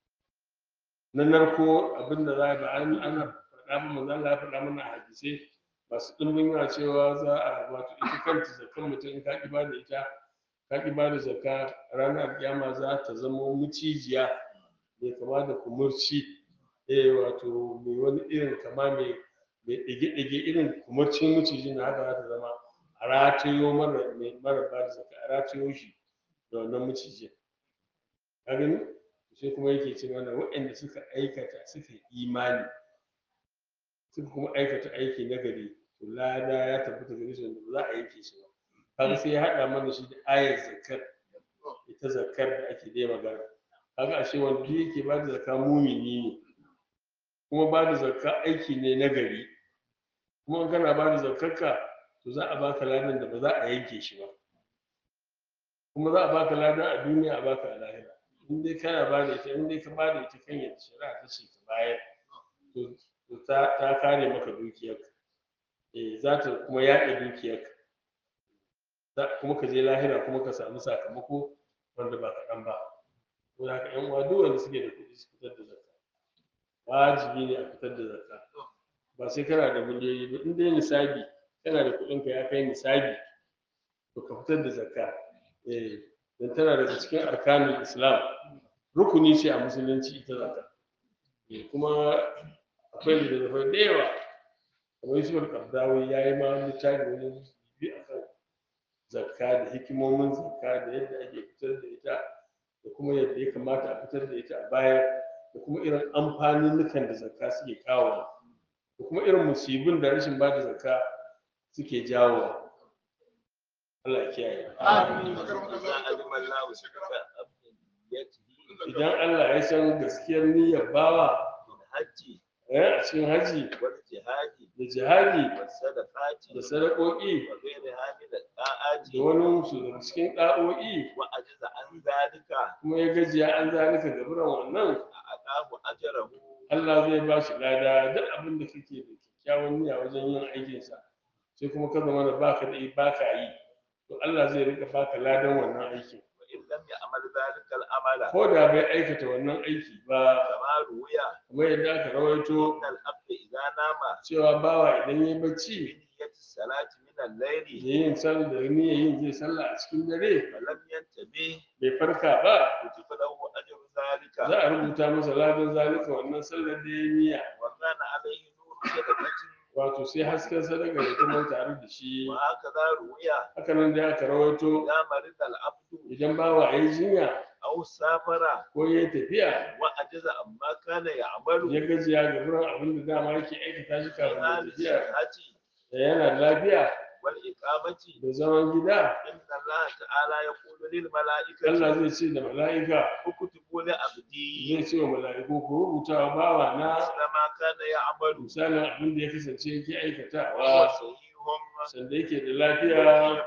na narko abinda za a ba an ana faɗa ba manzo Allah ya faɗa mana a hadisai masu ɗumbin yawa cewa za a wato ita kanta zakkan mutum in ka ƙi ba da ita ka ƙi ba da zakka ranar kiyama za ta zama mucijiya mai kama da kumurci eh wato mai wani irin kama mai mai ɗage-ɗage irin kumacin maciji na haka za ta zama a ratayo mara mai mara ba da zaka a ratayo shi da wannan macijin ka gani sai kuma yake ce mana waɗanda suka aikata suka yi imani suka kuma aikata aiki na gari to lada ya tabbata gare su wanda ba za a yanke shi ba kaga sai ya haɗa mana shi da ayar zakar ita zakar da ake dai magana kaga ashe wanda duk yake ba da zakka mumini ne kuma ba da zakka aiki ne na gari kuma in kana ba da zakkarka to za a baka ladan da ba za a yanke shi ba kuma za a baka ladan a duniya a baka a lahira in dai kana ba da ita in dai ka ba da ita kan yadda shari'a ta ce ka bayar to to ta ta kare maka dukiyarka eh za ta kuma yaɗa dukiyarka za kuma ka je lahira kuma ka samu sakamako wanda ba kaɗan ba to haka ƴan uwa duk wanda suke da kuɗi su fitar da zakka wajibi ne a fitar da zakka ba sai kana da miliyoyi ba in dai nisabi kana da kuɗinka ya kai nisabi to ka fitar da zakka eh dan tana daga cikin arkanul islam rukuni ce a musulunci ita zakka eh kuma akwai littattafai da yawa kamar yusuf al-qardawi ya yi ma littafi wani bi akan zakka da hikimomin zakka da yadda ake fitar da ita da kuma yadda ya kamata a fitar da ita a bayar da kuma irin amfaninnukan da zakka suke kawo da kuma irin musibin da rashin ba da zakka suke jawo Allah ya kiyaye إذا علم الله صدق أبنيته idan Allah ya san gaskiyar niyyar bawa في الحج eh, a cikin haji والجهاد da jihadi والصدقات da sadakoki وغيرها من الطاعات da wani su daga cikin ɗa'o'i وعجز عن ذلك kuma ya gajiya an zalika gaburan wannan أعطاه أجره Allah zai ba shi lada duk abin da kake da kyakkyawan niyya wajen yin aikinsa sai kuma ka zama da baka da baka yi to Allah zai rika baka ladan wannan aikin وإن لم يعمل ذلك العمل ko da bai aikata wannan aiki ba كما روي kamar yadda aka rawaito إن العبد إذا نام cewa bawa idan ya bacci بنية الصلاة من الليل da yin sallah da niyyar yin zai sallah a cikin dare فلم ينتبه bai farka ba كتب له أجر ذلك za a rubuta masa ladan zalika wannan sallar da ya niyya وكان عليه نور صدقة wato sai hasken sadaka da kuma tare da shi وهكذا روي haka nan da aka rawaito إذا مرض العبد idan bawa ya yi jinya أو سافر ko ya yi tafiya وعجز عما كان يعمل ya gajiya ga wurin abin da dama yake aikata shi في kafin ya حال tafiya الصحة da yana da lafiya والإقامة da zaman gida إن الله تعالى يقول Allah للملائكة zai ce da mala'ika اكتبوا لعبدي zai ce wa mala'iku ku rubuta wa bawa na مثل ما كان يعمل misalin abin da ya kasance yake وهو aikatawa صحيح sanda yake da lafiya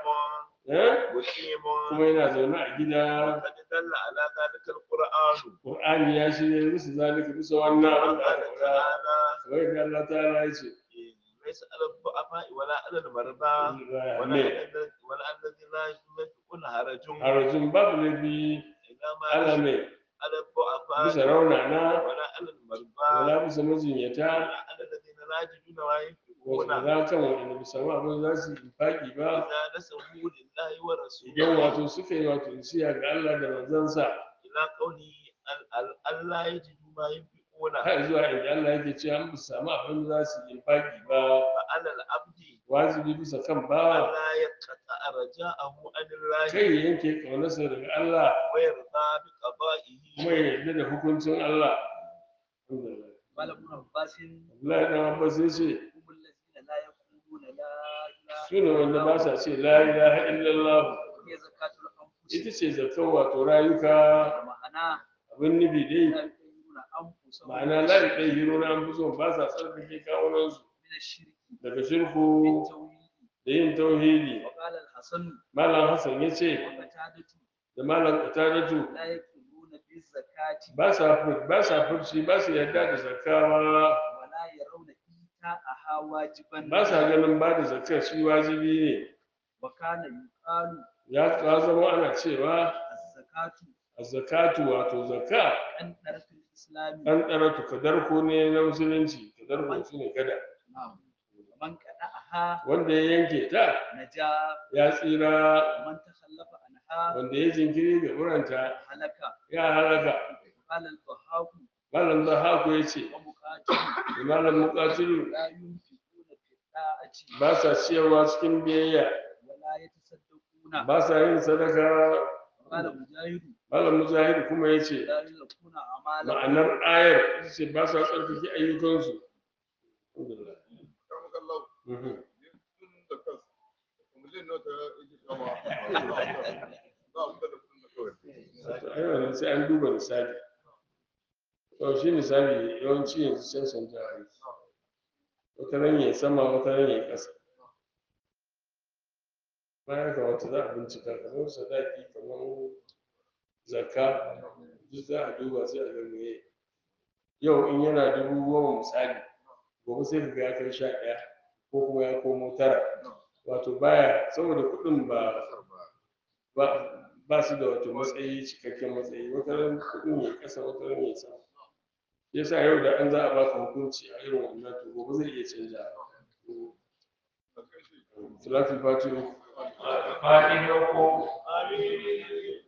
eh, مقيم kuma yana zaune a gida وقد دل على ذلك القرآن Qur'ani ya shirya bisa zalika bisa wannan abin da قال aka faɗa تعالى kamar yadda Allah ta'ala ya ce ليس على الضعفاء ولا على المرضى ولا ne على ولا على الذين لا يملكون هرج harajin babu laifi إنما ala mai على الضعفاء bisa raunana ولا على المرضى wala bisa majinyata ولا على الذين لا يجدون ما ينفقون wasu za kan waɗanda bisa ma abin za su yi faƙi ba إذا نسبوا لله idan ورسوله wato suka yi wato nasiya ga Allah da manzansa إلى قوله ال- ال- ألا يجدوا ما ينفقون har zuwa inda Allah yake cewa an bisa samu abin da za su yi faƙi ba فعلى العبد wajibi bisa kan bawa ألا يقطع رجاءه عن الله kai ya yanke ƙaunarsa daga Allah ويرضى بقضائه kuma ya yarda da hukuncin Allah Alhamdulillah. قال ابن عباس Abdullahi dan Abbas ya ce هم الذين لا يقولون لا اله su ne wanda ba sa ce la ilaha illallah هي زكاة الأنفس ita ce zakkan wato rayuka معناه abin nufi dai لا يقولون أنفسهم ma'ana la ɗaya hiro na an fi so ba sa tsarkake kawunansu من الشرك daga shirku بالتوحيد da yin tauhidi وقال الحسن malam hassan ya ce وقتادة da malam qatadatu لا يقولون بالزكاة ba sa fur- ba sa furci ba su yarda da zakawa ولا يرون إيتاءها واجبا ba sa ganin ba da zakar shi wajibi ne وكان يقال ya ya zama ana cewa الزكاة zakatu wato zakka عن طرف الإسلام an ɗara kadarko ne na musulunci kadarko shi ne gada نعم ومن قطعها wanda ya yanke ta نجا ya tsira ومن تخلف عنها wanda ya jinkiri ga buranta هلك ya halaka قال الضحاك malam zahaku ya ce ومقاتل da malam muqatilu لا ينفقون ta'ati ba sa ciyarwa cikin biyayya wala yatasaddaquna ba sa yin sadaka qala mujahidu malam mujahid kuma ya ce la yuzakuna amala ma'anar ayar ita ce ba sa tsarkake ayyukansu Alhamdulillah. Mhm. Wato, ai wannan sai an duba misali to shi misali yawanci yanzu can canja aiki wata ran ya sama wata ran ya ƙasa bayan ka wata za a bincika kamar sadaki kamar zakka duk za a duba sai a ga meye yau in yana dubu goma misali gobe sai ka ga ya kai sha ɗaya ko kuma ya komo tara wato baya saboda kuɗin ba ba ba su da wato matsayi cikakken matsayi wata ran kuɗin ya ƙasa wata ran ya sama shi yasa yau da an za a baka hukunci a irin wannan to gobe zai iya canja salatul fatiha fa'ido ko